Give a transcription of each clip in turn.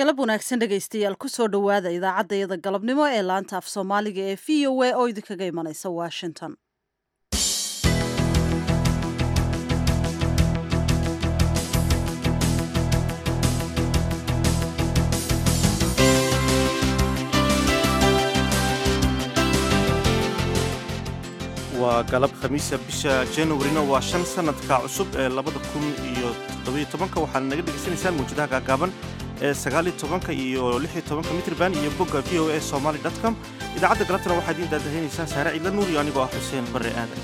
galab wanaagsan dhegaystayaal kusoo dhowaada idaacaddayada galabnimo ee laanta af soomaaliga ee v o a oo idinkaga imanaysa washington waa galab khamiisa bisha januarina waa shan sanadka cusub ee labada kun iyo toddobiyo tobanka waxaana naga dhegaysanaysaan mawjadaha gaagaaban ee sagaaliyo tobanka iyo lixiyo tobanka mitrban iyo bogga v o a somaly com idaacadda galabtana waxaa idiin daadahaynaysaa saare ciidla nuur iyo anigoo ah xuseen barre aadan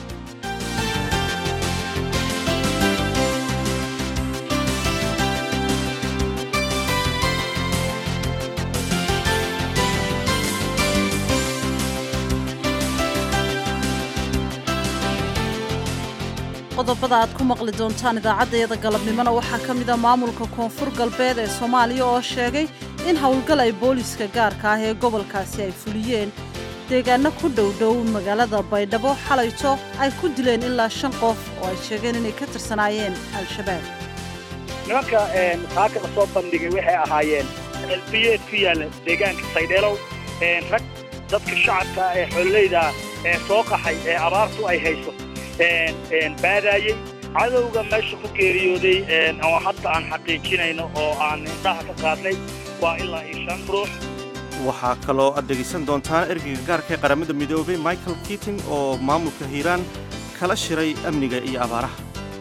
qodobada aad ku maqli doontaan idaacaddayada galabnimona waxaa ka mid a maamulka koonfur galbeed ee soomaaliya oo sheegay in howlgal ay booliiska gaarka ah ee gobolkaasi ay fuliyeen deegaano ku dhowdhow magaalada baydhabo xalayto ay ku dileen ilaa shan qof oo ay sheegeen inay ka tirsanaayeen al-shabaab nimanka saaka la soo bandhigay waxay ahaayeen elbiyeed ku yaalla deegaanka saydheelow rag dadka shacabka ee xoololeyda ee soo qaxay ee abaartu ay hayso baadaayey cadowga meesha ku geeriyooday oo hadda aan xaqiijinayno oo aan indhaha ka qaadnay waa ilaa iyo shan ruux waxaa kaloo aad dhegaysan doontaan ergeyga gaarka ee qaramada midoobay michael kiting oo maamulka hiiraan kala shiray amniga iyo abaaraha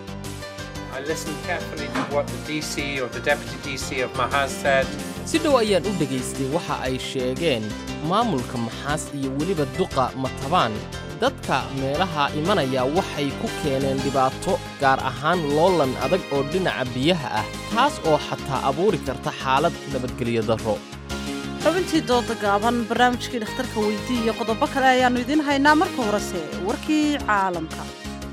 si dhow ayaan u dhegaystay waxa ay sheegeen maamulka maxaas iyo weliba duqa matabaan dadka meelaha imanaya waxay ku keeneen dhibaato gaar ahaan loolan adag oo dhinaca biyaha ah taas oo xataa abuuri karta xaalad nabadgelyo darro xubintii dooda gaaban barnaamijkii dhakhtarka weydii iyo qodobo kale ayaannu idiin haynaa marka horese warkii caalamka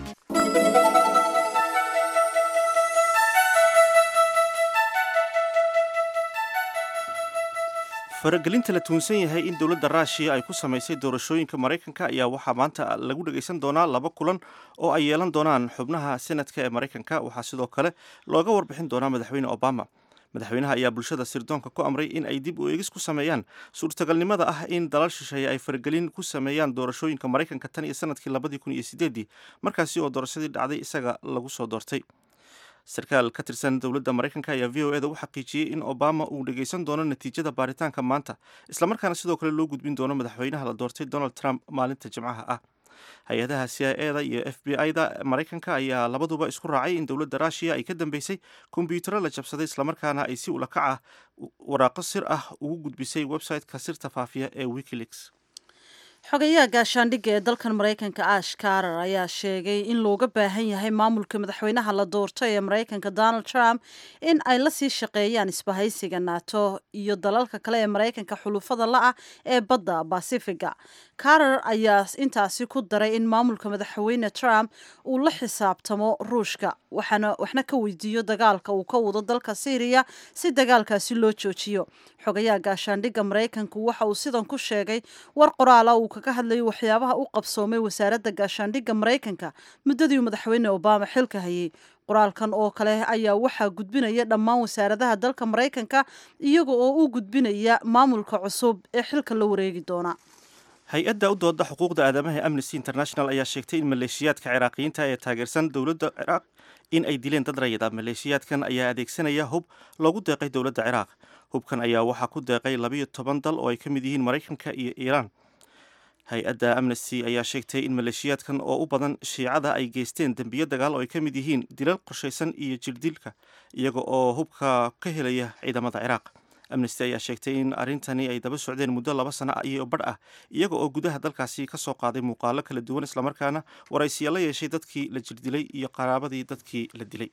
faragelinta la tuunsan yahay in dowladda ruushiya ay ku samaysay doorashooyinka maraykanka ayaa waxaa maanta lagu dhegaysan doonaa laba kulan oo ay yeelan doonaan xubnaha senadka ee maraykanka waxaa sidoo kale looga warbixin doonaa madaxweyne obama madaxweynaha ayaa bulshada sirdoonka ku amray in ay dib u eegis ku sameeyaan suurtagalnimada ah in dalal shisheeye ay faragelin ku sameeyaan doorashooyinka maraykanka tan iyo sanadkii labadii kun iyo sideedii markaasi oo doorashadii dhacday isaga lagu soo doortay sarkaal ka tirsan dowladda maraykanka ayaa v o eda u xaqiijiyey in obama uu dhegaysan doono natiijada baaritaanka maanta islamarkaana sidoo kale loo gudbin doono madaxweynaha la doortay donald trump maalinta jimcaha ah hay-adaha c i eda iyo f b i da maraykanka ayaa labaduba isku raacay in dowladda ruushiya ay ka dambeysay kombyutaro la jabsaday islamarkaana ay si ulakac ah waraaqo sir ah ugu gudbisay website-ka sirta faafiya ee wikileaks xogayaha gaashaandhigga ee dalkan maraykanka ash karar ayaa sheegay in looga baahan yahay maamulka madaxweynaha la doortay ee maraykanka donald trump in ay la sii shaqeeyaan isbahaysiga nato iyo dalalka kale ee maraykanka xulufada la-ah ee badda basifiga karar ayaa intaasi ku daray in maamulka madaxweyne trump uu la xisaabtamo ruushka waxna ka weydiiyo dagaalka uu ka wado dalka syriya si dagaalkaasi loo joojiyo xogayaha gaashaandhigga maraykanku waxa uu sidan ku sheegay war qoraala uu kaga hadlayay waxyaabaha u qabsoomay wasaaradda gaashaandhigga maraykanka muddadii madaxweyne obama xilka hayay qoraalkan oo kale ayaa waxaa gudbinaya dhammaan wasaaradaha dalka maraykanka iyaga oo u gudbinaya maamulka cusub ee xilka la wareegi doona hay-adda u dooda xuquuqda aadamaha amnesty international ayaa sheegtay in maleeshiyaadka ciraaqiyiinta ee taageersan dowladda ciraaq in ay dileen dad rayida maleeshiyaadkan ayaa adeegsanaya hub loogu deeqay dowladda ciraaq hubkan ayaa waxaa ku deeqay labayo toban dal oo ay ka mid yihiin maraykanka iyo iiraan hay-adda amnesty ayaa sheegtay in maleeshiyaadkan oo u badan shiicada ay geysteen dembiyo dagaal oo ay ka mid yihiin dilal qorshaysan iyo jirdilka iyaga oo hubka ka helaya ciidamada ciraaq amnesty ayaa sheegtay in arrintani ay daba socdeen muddo laba sano iyo badh ah iyaga oo gudaha dalkaasi ka soo qaaday muuqaalo kala duwan islamarkaana waraysiya la yeeshay dadkii la jirdilay iyo qaraabadii dadkii la dilay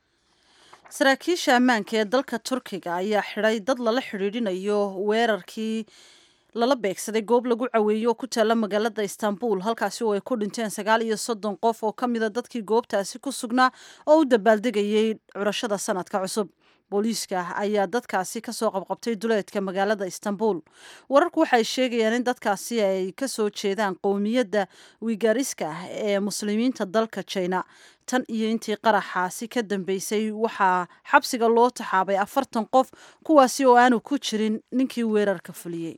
saraakiisha ammaanka ee dalka turkiga ayaa xidhay dad lala xidhiidhinayo weerarkii lala beegsaday goob lagu caweeyo oo ku taalla magaalada istanbul halkaasi oo ay ku dhinteen sagaal iyo soddon qof oo ka mida dadkii goobtaasi ku sugnaa oo u dabaaldegayay curashada sanadka cusub booliiska ayaa dadkaasi kasoo qabqabtay duleedka magaalada istanbul wararku waxay sheegayaan in dadkaasi ay kasoo jeedaan qowmiyadda wigariska ah ee muslimiinta dalka jina tan iyo intii qaraxaasi ka dambeysay waxaa xabsiga loo taxaabay afartan qof kuwaasi oo aanu ku jirin ninkii weerarka fuliyey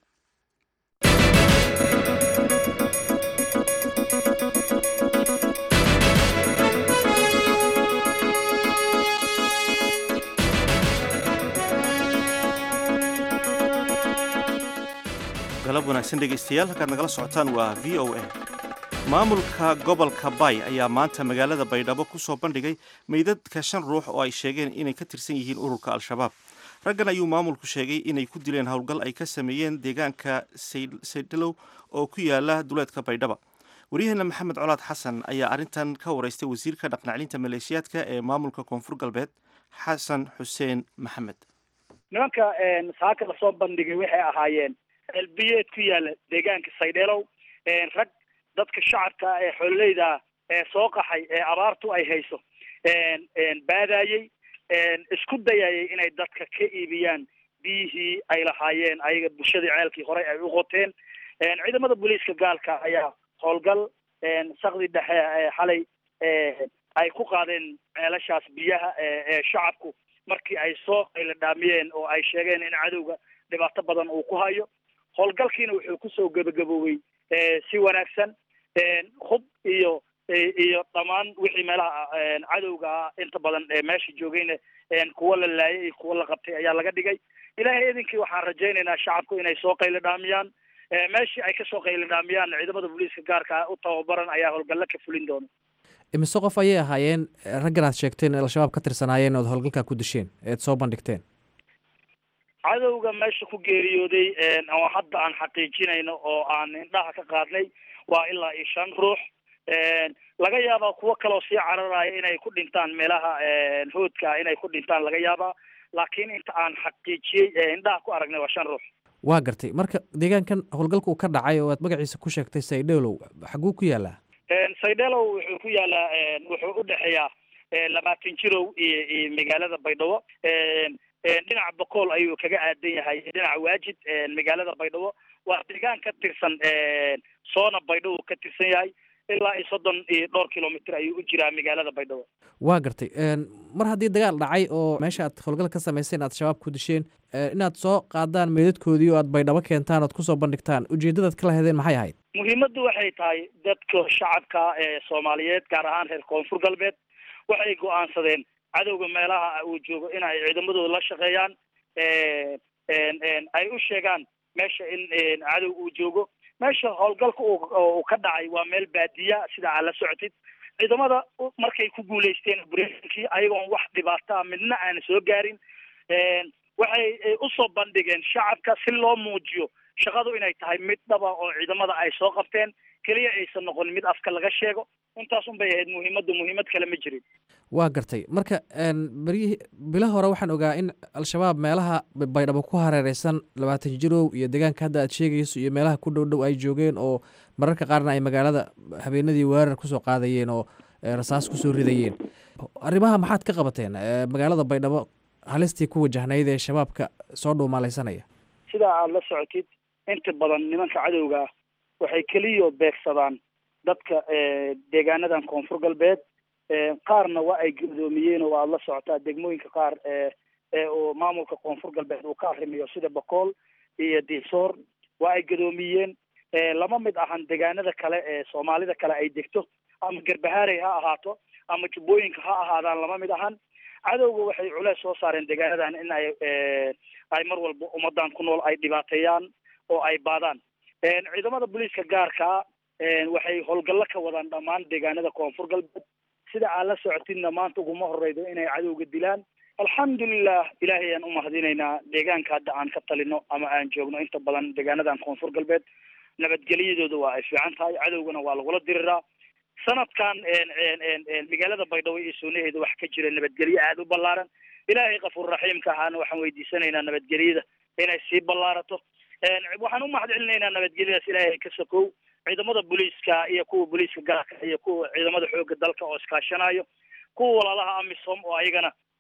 galab wanaagsan dhegaystayaal halkaad nagala socotaan waa v o a maamulka gobolka bay ayaa maanta magaalada baydhabo ku soo bandhigay meydadka shan ruux oo ay sheegeen inay ka tirsan yihiin ururka al-shabaab raggan ayuu maamulku sheegay inay ku dileen howlgal ay ka sameeyeen deegaanka saydhalow oo ku yaala duleedka baydhaba waryaheena maxamed colaad xasan ayaa arrintan ka wareystay wasiirka dhaqnaclinta maleeshiyaadka ee maamulka koonfur galbeed xasan xuseen maxamed nimanka saaka lasoo bandhigay waxay ahaayeen elbiyeed ku yaala deegaanka saydheelow rag dadka shacabka ee xoololeyda ee soo qaxay ee abaartu ay hayso baadayey isku dayayay inay dadka ka iibiyaan biyihii ay lahaayeen ayaga bulshadii ceelkii horey ay u qoteen ciidamada booliiska gaalka ayaa howlgal sakdi dhexe xalay ay ku qaadeen ceelashaas biyaha ee shacabku markii ay soo qayla dhaamiyeen oo ay sheegeen in cadowga dhibaato badan uu ku hayo howlgalkiina wuxuu kusoo gebagaboobey si wanaagsan hub iyo iyo dhammaan wixii meelaha cadowga inta badan meesha joogayna kuwa la laayay iyo kuwa la qabtay ayaa laga dhigay ilaahay idinkii waxaan rajaynaynaa shacabku inay soo qaylo dhaamiyaan meeshii ay kasoo qaylo dhaamiyaan ciidamada booliiska gaarka u tababaran ayaa howlgalla ka fulin doona imise qof ayay ahaayeen raggan aad sheegteen ee al-shabaab ka tirsanaayeen ood howlgalkaa ku disheen eed soo bandhigteen cadowga meesha ku geeriyooday oo hadda aan xaqiijinayno oo aan indhaha ka qaadnay waa ilaa iyo shan ruux laga yaabaa kuwo kaloo sii cararaya inay ku dhintaan meelaha hoodka inay ku dhintaan laga yaabaa laakiin inta aan xaqiijiyey indhaha ku aragnay waa shan ruux waa gartay marka deegaankan howlgalka uu ka dhacay oo aad magaciisa ku sheegtay saydheelow xaguu ku yaalaa saydheelow wuxuu ku yaalaa wuxuu udhexeeyaa labaatan jirow iyo iyo magaalada baydhabo dhinaca bokool ayuu kaga aadan yahay dhinaca waajid magaalada baydhabo waa deegaan ka tirsan soona baydhabo ka tirsan yahay ilaa iyo soddon iyo dhowr kilomitr ayuu u jiraa magaalada baydhabo waa gartay mar haddii dagaal dhacay oo meesha aad howlgal ka samayseen aad shabaab ku disheen inaad soo qaadaan meydadkoodii oo aad baydhabo keentaan oad kusoo bandhigtaan ujeeddadaad kala hedeen maxay ahayd muhiimaddu waxay tahay dadka shacabka ee soomaaliyeed gaar ahaan reer koonfur galbeed waxay go-aansadeen cadowga meelaha uu joogo in ay ciidamadooda la shaqeeyaan ay u sheegaan meesha in cadow uu joogo meesha howlgalka uu ka dhacay waa meel baadiya sida aad la socotid ciidamada markay ku guulaysteen brkii ayagoon wax dhibaata midna aan soo gaarin waxay usoo bandhigeen shacabka si loo muujiyo shaqadu inay tahay mid dhaba oo ciidamada ay soo qabteen keliya aysan noqon mid afka laga sheego intaas un bay ahayd muhiimaddu muhiimad kale ma jirin waa gartay marka beryihii bilo hore waxaan ogaa in al-shabaab meelaha baydhabo ku hareereysan labaatan jirow iyo deegaanka hadda aad sheegayso iyo meelaha ku dhow dhow ay joogeen oo mararka qaarna ay magaalada habeenadii weerar kusoo qaadayeen oo rasaas kusoo ridayeen arrimaha maxaad ka qabateen magaalada baydhabo halistii ku wajahnayd ee shabaabka soo dhuumaalaysanaya sidaa aada la socotid inta badan nimanka cadowga waxay keliya beegsadaan dadka deegaanadan koonfur galbeed qaarna waa ay gudoomiyeen oo aada la socotaa degmooyinka qaar ee uu maamulka koonfur galbeed uu ka arrimayo sida bakool iyo diisoor waa ay gudoomiyeen lama mid ahan deegaanada kale ee soomaalida kale ay degto ama garbahaarey ha ahaato ama jubbooyinka ha ahaadaan lama mid ahan cadowga waxay culeys soo saareen deegaanadan in ay ay mar walba ummadan ku nool ay dhibaateeyaan oo ay baadaan ciidamada booliiska gaarkaa waxay howlgallo ka wadaan dhammaan deegaanada koonfur galbeed sida aad la socotidna maanta uguma horeydo inay cadowga dilaan alxamdulilah ilaahay aan umahadinaynaa deegaanka hadda aan ka talino ama aan joogno inta badan deegaanadan koonfur galbeed nabadgelyadooda waa ay fiican tahay cadowgana waa lagula diriraa sanadkan magaalada baydhabo iyo suunaheeda wax ka jira nabadgelyo aada u ballaaran ilaahay kafuur raxiimka ahaana waxaan weydiisanaynaa nabadgelyada inay sii ballaarato waxaan u mahad celinaynaa nabadgelyadaas ilaahay ka sokow ciidamada booliiska iyo kuwa booliiska gaarka iyo kuwa ciidamada xoogga dalka oo iskaashanayo kuwa walaalaha amisom oo ayagana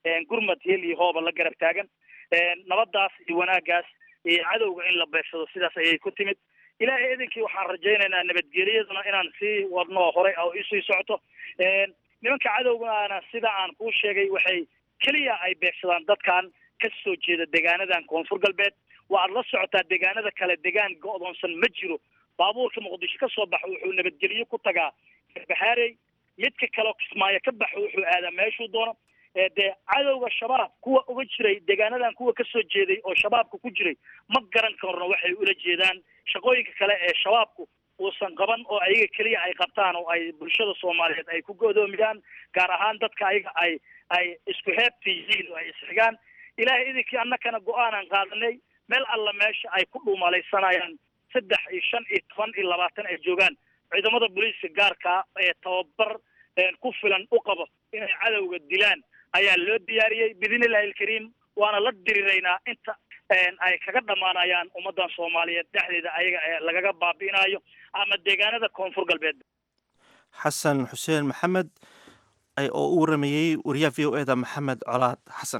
gurmad hel iyo hooba la garab taagan nabadaas iyo wanaagaas iyo cadowga in la beegsado sidaas ayay ku timid ilaahay idinkii waxaan rajaynaynaa nabadgelyaduna inaan sii wadno horay oo isii socoto nimanka cadowgana sida aan kuu sheegay waxay keliya ay beegsadaan dadkan ka soo jeeda deegaanadan koonfur galbeed waaad la socotaa deegaanada kale deegaan go-doonsan ma jiro baabuurka muqdisho ka soo baxo wuxuu nabadgelyo ku tagaa baxaarey midka kaleo kismaayo ka baxo wuxuu aadaa meeshuu doono dee cadowga shabaab kuwa uga jiray deegaanadan kuwa kasoo jeeday oo shabaabka ku jiray ma garan karno waxay ula jeedaan shaqooyinka kale ee shabaabku uusan qaban oo ayaga keliya ay qabtaan oo ay bulshada soomaaliyeed ay ku godoomiyaan gaar ahaan dadka ayaga ay ay isku heebta yihiin oo ay isxigaan ilaahay idinkii annakana go-aanan qaadanay meel alla meesha ay ku dhuumalaysanayaan saddex iyo shan iyo toban iyo labaatan ay joogaan ciidamada booliiska gaarkaa ee tababar ku filan u qabo inay cadowga dilaan ayaa loo diyaariyey biidnillahi alkariim waana la diriraynaa inta ay kaga dhammaanayaan ummadan soomaaliyeed dhexdeeda ayaga lagaga baabi'inayo ama deegaanada koonfur galbeed xasan xuseen maxamed oo u waramayey wariyaha v o eda maxamed colaad xasan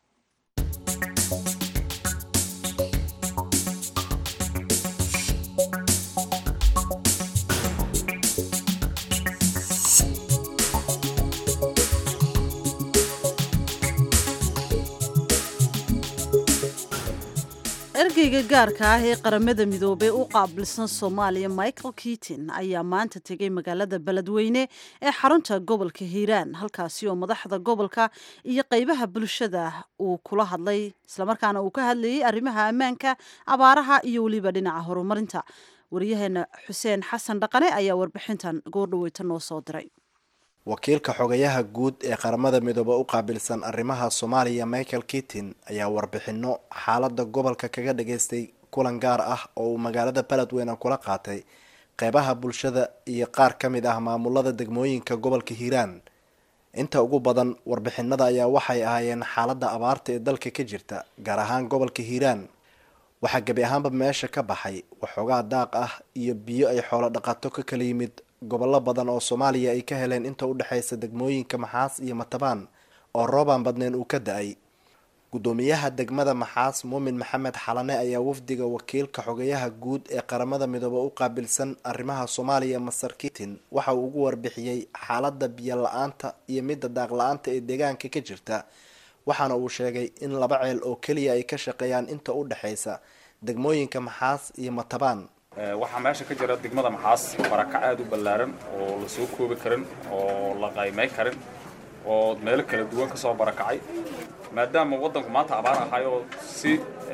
ergeyga gaarka ah ee qaramada midoobey u qaabilsan soomaaliya michael kitin ayaa maanta tegey magaalada beledweyne ee xarunta gobolka hiiraan halkaasi oo madaxda gobolka iyo qeybaha bulshada uu kula hadlay islamarkaana uu ka hadlayey arrimaha ammaanka abaaraha iyo weliba dhinaca horumarinta wariyaheena xuseen xasan dhaqane ayaa warbixintan goordhaweyta noo soo diray wakiilka xogayaha guud ee qaramada midoobe u qaabilsan arrimaha soomaaliya michael kitin ayaa warbixino xaalada gobolka kaga dhageystay kulan gaar ah oo uu magaalada beledweyne kula qaatay qeybaha bulshada iyo qaar ka mid ah maamulada degmooyinka gobolka hiiraan inta ugu badan warbixinada ayaa waxay ahaayeen xaalada abaarta ee dalka ka jirta gaar ahaan gobolka hiiraan waxaa gebi ahaanba meesha ka baxay waxoogaa daaq ah iyo biyo ay xoolo dhaqato ka kala yimid gobollo badan oo soomaaliya ay ka heleen inta u dhexaysa degmooyinka maxaas iyo matabaan oo roobaan badneen uu ka da-ay guddoomiyaha degmada maxaas muumin maxamed xalane ayaa wafdiga wakiilka xogayaha guud ee qaramada midoobe u qaabilsan arrimaha soomaaliya masar kitin waxa uu ugu warbixiyey xaalada biyo la-aanta iyo midda daaq la-aanta ee deegaanka ka jirta waxaana uu sheegay in laba ceel oo keliya ay ka shaqeeyaan inta u dhexaysa degmooyinka maxaas iyo matabaan waxaa meesha ka jira degmada maxaas barakac aada u ballaaran oo la soo koobi karin oo la qaymay karin oo meelo kala duwan kasoo barakacay maadaama waddanku maanta abaar ahayoo si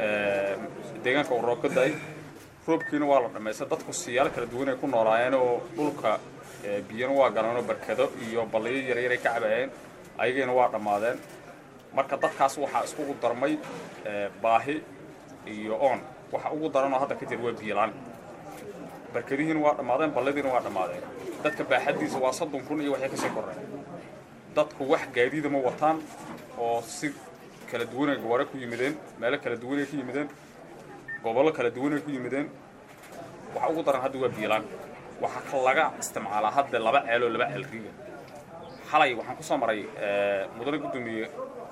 deegaanka uu roob ka da-ay roobkiina waa la dhammaystay dadku siyaalo kala duwan ay ku noolaayeen oo dhulka biyana waa galanoo barkado iyo balliyo yaryaray ka cabaayeen ayagiina waa dhammaadeen marka dadkaas waxaa iskugu darmay baahi iyo oon waxa ugu daranoo hadda ka jira waa biyolaan barkadihiina waa dhammaadeen balladiina waa dhammaadeen dadka baaxaddiisa waa soddon kun iyo waxay kasii koreen dadku wax gaadiida ma wataan oo si kala duwanay gobore ku yimideen meelo kala duwanay ku yimideen gobollo kala duwanay ku yimideen waxa ugu daran hadda waa biyolaan waxaa laga isticmaalaa hadda laba ceeloo laba ceel riiga xalay waxaan kusoo maray mudane guddoomiye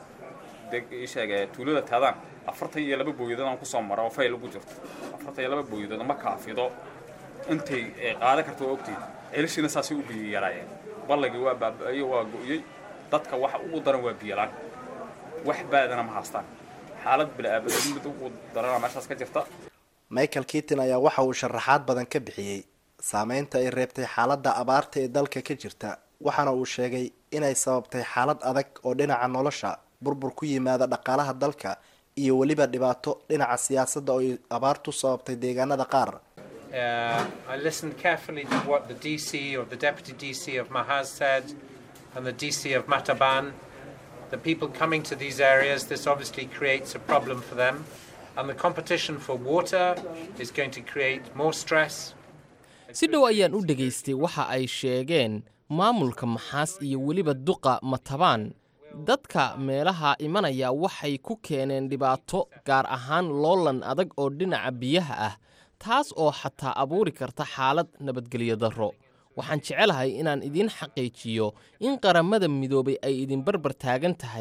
sheege tuulada taadaan afartan iyo laba booyadood aan kusoo mara oo fayl ugu jirto afartan iyo laba booyadood ma kaafido intay qaadan karta waa ogteed ceelashiina saasay u biyo yaraayeen ballagii waa baaba-ayo waa go-yey dadka waxa ugu daran waa biyolaan wax baadana ma haastaan xaalad bilaabadan mid ugu darana meeshaas ka jirta michael kitin ayaa waxa uu sharaxaad badan ka bixiyey saameynta ay reebtay xaaladda abaarta ee dalka ka jirta waxaana uu sheegay inay sababtay xaalad adag oo dhinaca nolosha burbur ku yimaada dhaqaalaha dalka iyo weliba dhibaato dhinaca siyaasadda oo ay abaartu sababtay deegaanada qaar Uh, I listened carefully to what the DC or the Deputy DC of Mahaz said and the DC of Mataban. The people coming to these areas, this obviously creates a problem for them. And the competition for water is going to create more stress. si dhow ayaan u dhegaystay waxa ay sheegeen maamulka maxaas iyo weliba duqa matabaan dadka meelaha imanaya waxay ku keeneen dhibaato gaar ahaan loolan adag oo dhinaca biyaha ah taas oo xataa abuuri karta xaalad nabadgelyo darro waxaan jecelahay inaan idiin xaqiijiyo in qaramada midoobay ay idin barbar taagan tahay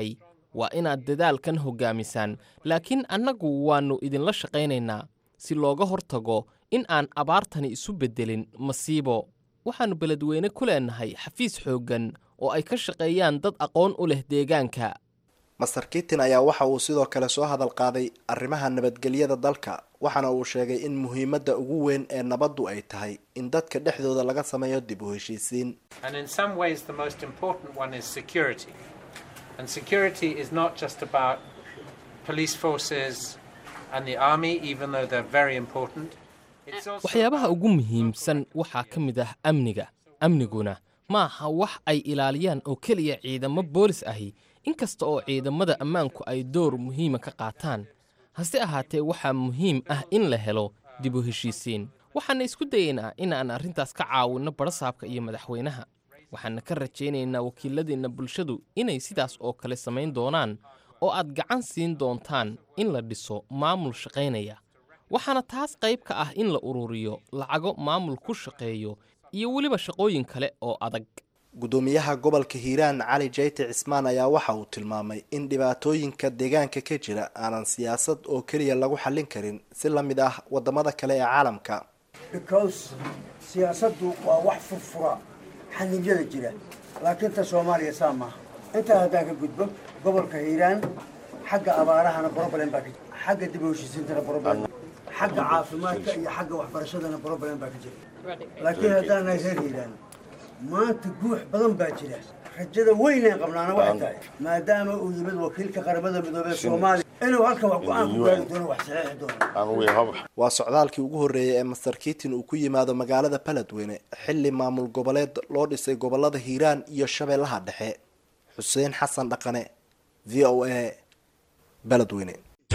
waa inaad dadaalkan hoggaamisaan laakiin annagu waannu idinla shaqaynaynaa si looga hortago in aan abaartani isu beddelin masiibo waxaannu beledweyne ku leennahay xafiis xooggan oo ay ka shaqeeyaan dad aqoon u leh deegaanka master kitin ayaa waxa uu sidoo kale soo hadal qaaday arrimaha nabadgelyada dalka waxaana uu sheegay in muhiimadda ugu weyn ee nabaddu ay tahay in dadka dhexdooda laga sameeyo dib u heshiisiin And in some ways, the most important one is security. And security is not just about police forces and the army, even though they're very important. It's also waxyaabaha ugu muhiimsan waxaa ka mid ah amniga amniguna ma aha wax ay ilaaliyaan oo keliya ciidamo boolis ahi inkasta oo ciidamada ammaanku ay door muhiima ka qaataan hase ahaatee waxaa muhiim ah in la helo dib u heshiisiin waxaana isku dayaynaa inaan arrintaas ka caawinno barasaabka iyo madaxweynaha waxaana ka rajaynaynaa wakiiladeenna bulshadu inay sidaas oo kale samayn doonaan oo aad gacan siin doontaan in la dhiso maamul shaqaynaya waxaana taas qayb ka ah in la ururiyo lacago maamul ku shaqeeyo iyo weliba shaqooyin kale oo adag gudoomiyaha gobolka hiiraan cali jayte cismaan ayaa waxa uu tilmaamay in dhibaatooyinka deegaanka ka jira aanan siyaasad oo keliya lagu xallin karin si la mid ah wadamada kale ee caalamka because siyaasaddu waa wax furfura xanibyada jira laakiin ta soomaaliya saa maaha intaa haddaan ka gudbo gobolka hiiraan xagga abaarahana problem baa ka jira xagga dib u heshiisiintana problem xagga caafimaadka iyo xagga waxbarashadana problem baa ka jira laakiin haddaan nahay reer hiiraan maanta guux badan baa jira rajada weynaan qabnaana waxay tahay maadaama uu yimid wakiilka qaramada midoobey soomaaliya inuu halkan wax go-aan ku gaari doono wax saxiixi doono waa socdaalkii ugu horreeyay ee master kitin uu ku yimaado magaalada baledweyne xilli maamul goboleed loo dhisay gobolada hiiraan iyo shabeellaha dhexe xuseen xasan dhaqane v o a baledweyne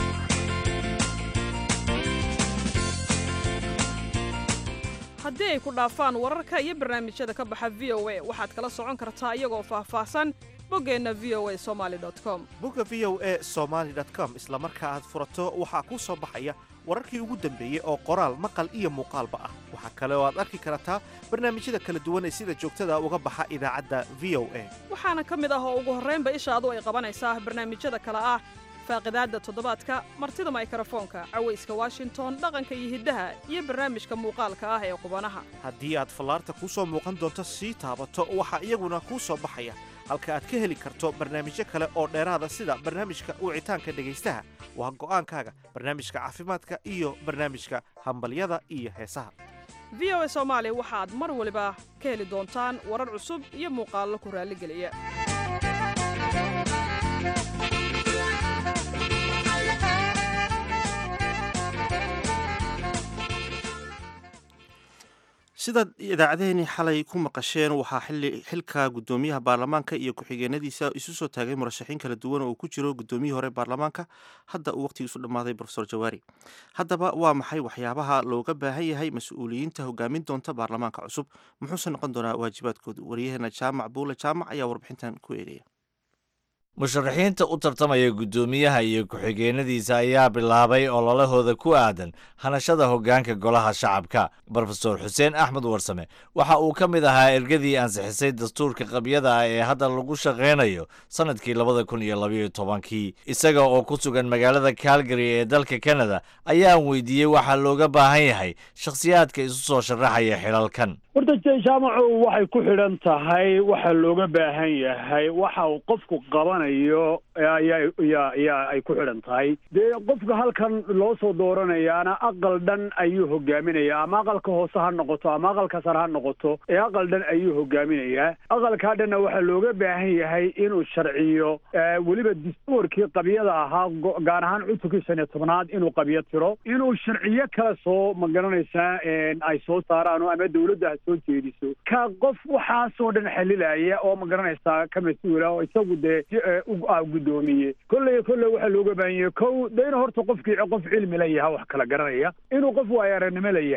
haddii ay ku dhaafaan wararka iyo barnaamijyada ka baxa v o a waxaad kala socon kartaa iyagoo faahfaahsan boggeenna v o a somaali com bogga v o a somaali com isla marka aad furato waxaa kuu soo baxaya wararkii ugu dambeeyey oo qoraal maqal iyo muuqaalba ah waxaa kale oo aad arki kartaa barnaamijyada kala duwan ee sida joogtada uga baxa idaacadda v o a waxaana ka mid ah oo ugu horraynba ishaadu ay qabanaysaa barnaamijyada kale ah faaqidaadda toddobaadka martida maykrofoonka cawayska washington dhaqanka iyo hiddaha iyo barnaamijka muuqaalka ah ee qubanaha haddii aad fallaarta kuu soo muuqan doonto sii taabato waxaa iyaguna kuu soo baxaya halka aad ka heli karto barnaamijyo kale oo dheeraada sida barnaamijka wicitaanka dhegaystaha waa go'aankaaga barnaamijka caafimaadka iyo barnaamijka hambalyada iyo heesaha v o a soomaali waxaad mar waliba ka heli doontaan warar cusub iyo muuqaallo ku raalligeliya sidaad idaacadehenii xalay ku maqasheen waxaa xili xilka guddoomiyaha baarlamaanka iyo ku-xigeenadiisa isu soo taagay murashaxiin kala duwan oo ku jiro guddoomiyihii hore baarlamaanka hadda uu waqhtigiisu dhammaaday profesor jawaari haddaba waa maxay waxyaabaha looga baahan yahay mas-uuliyiinta hogaamin doonta baarlamaanka cusub muxuuse noqon doonaa waajibaadkooda waryaheena jaamac buule jaamac ayaa warbixintan ku eegaya musharaxiinta u tartamaya guddoomiyaha iyo ku-xigeenadiisa ayaa bilaabay ololahooda ku aadan hanashada hoggaanka golaha shacabka brofesor xuseen axmed warsame waxa uu ka mid ahaa ergadii ansixisay dastuurka qabyada ah ee hadda lagu shaqaynayo sannadkii labada kun iyo labayo tobankii isaga oo ku sugan magaalada calgary ee dalka kanada ayaan weydiiyey waxaa looga baahan yahay shakhsiyaadka isu soo sharaxaya xilalkan horta jaamacu waxay ku xidhan tahay waxa looga baahan yahay waxa uu qofku qabanayo ayaa ay ku xidhan tahay dee qofka halkan loo soo dooranayaana aqal dhan ayuu hogaaminayaa ama aqalka hoose ha noqoto ama aqalka sare ha noqoto ee aqal dhan ayuu hogaaminayaa aqalkaa dhanna waxaa looga baahan yahay inuu sharciyo weliba dastuurkii qabyada ahaa gaar ahaan cutubkii shan iyo tobnaad inuu qabyo tiro inuu sharciyo kale soo magaranaysaa ay soo saaraan ama dawladda ha soo jeediso ka qof waxaasoo dhan xalilaya oo magaranaysaa ka mas-uula oo isagu dee guddoomiye kolley kolley waxaa looga baahan yahay kow de inuu horta qofkii qof cilmi la yahay wax kala garanaya inuu qof waayo aragnimo la yahay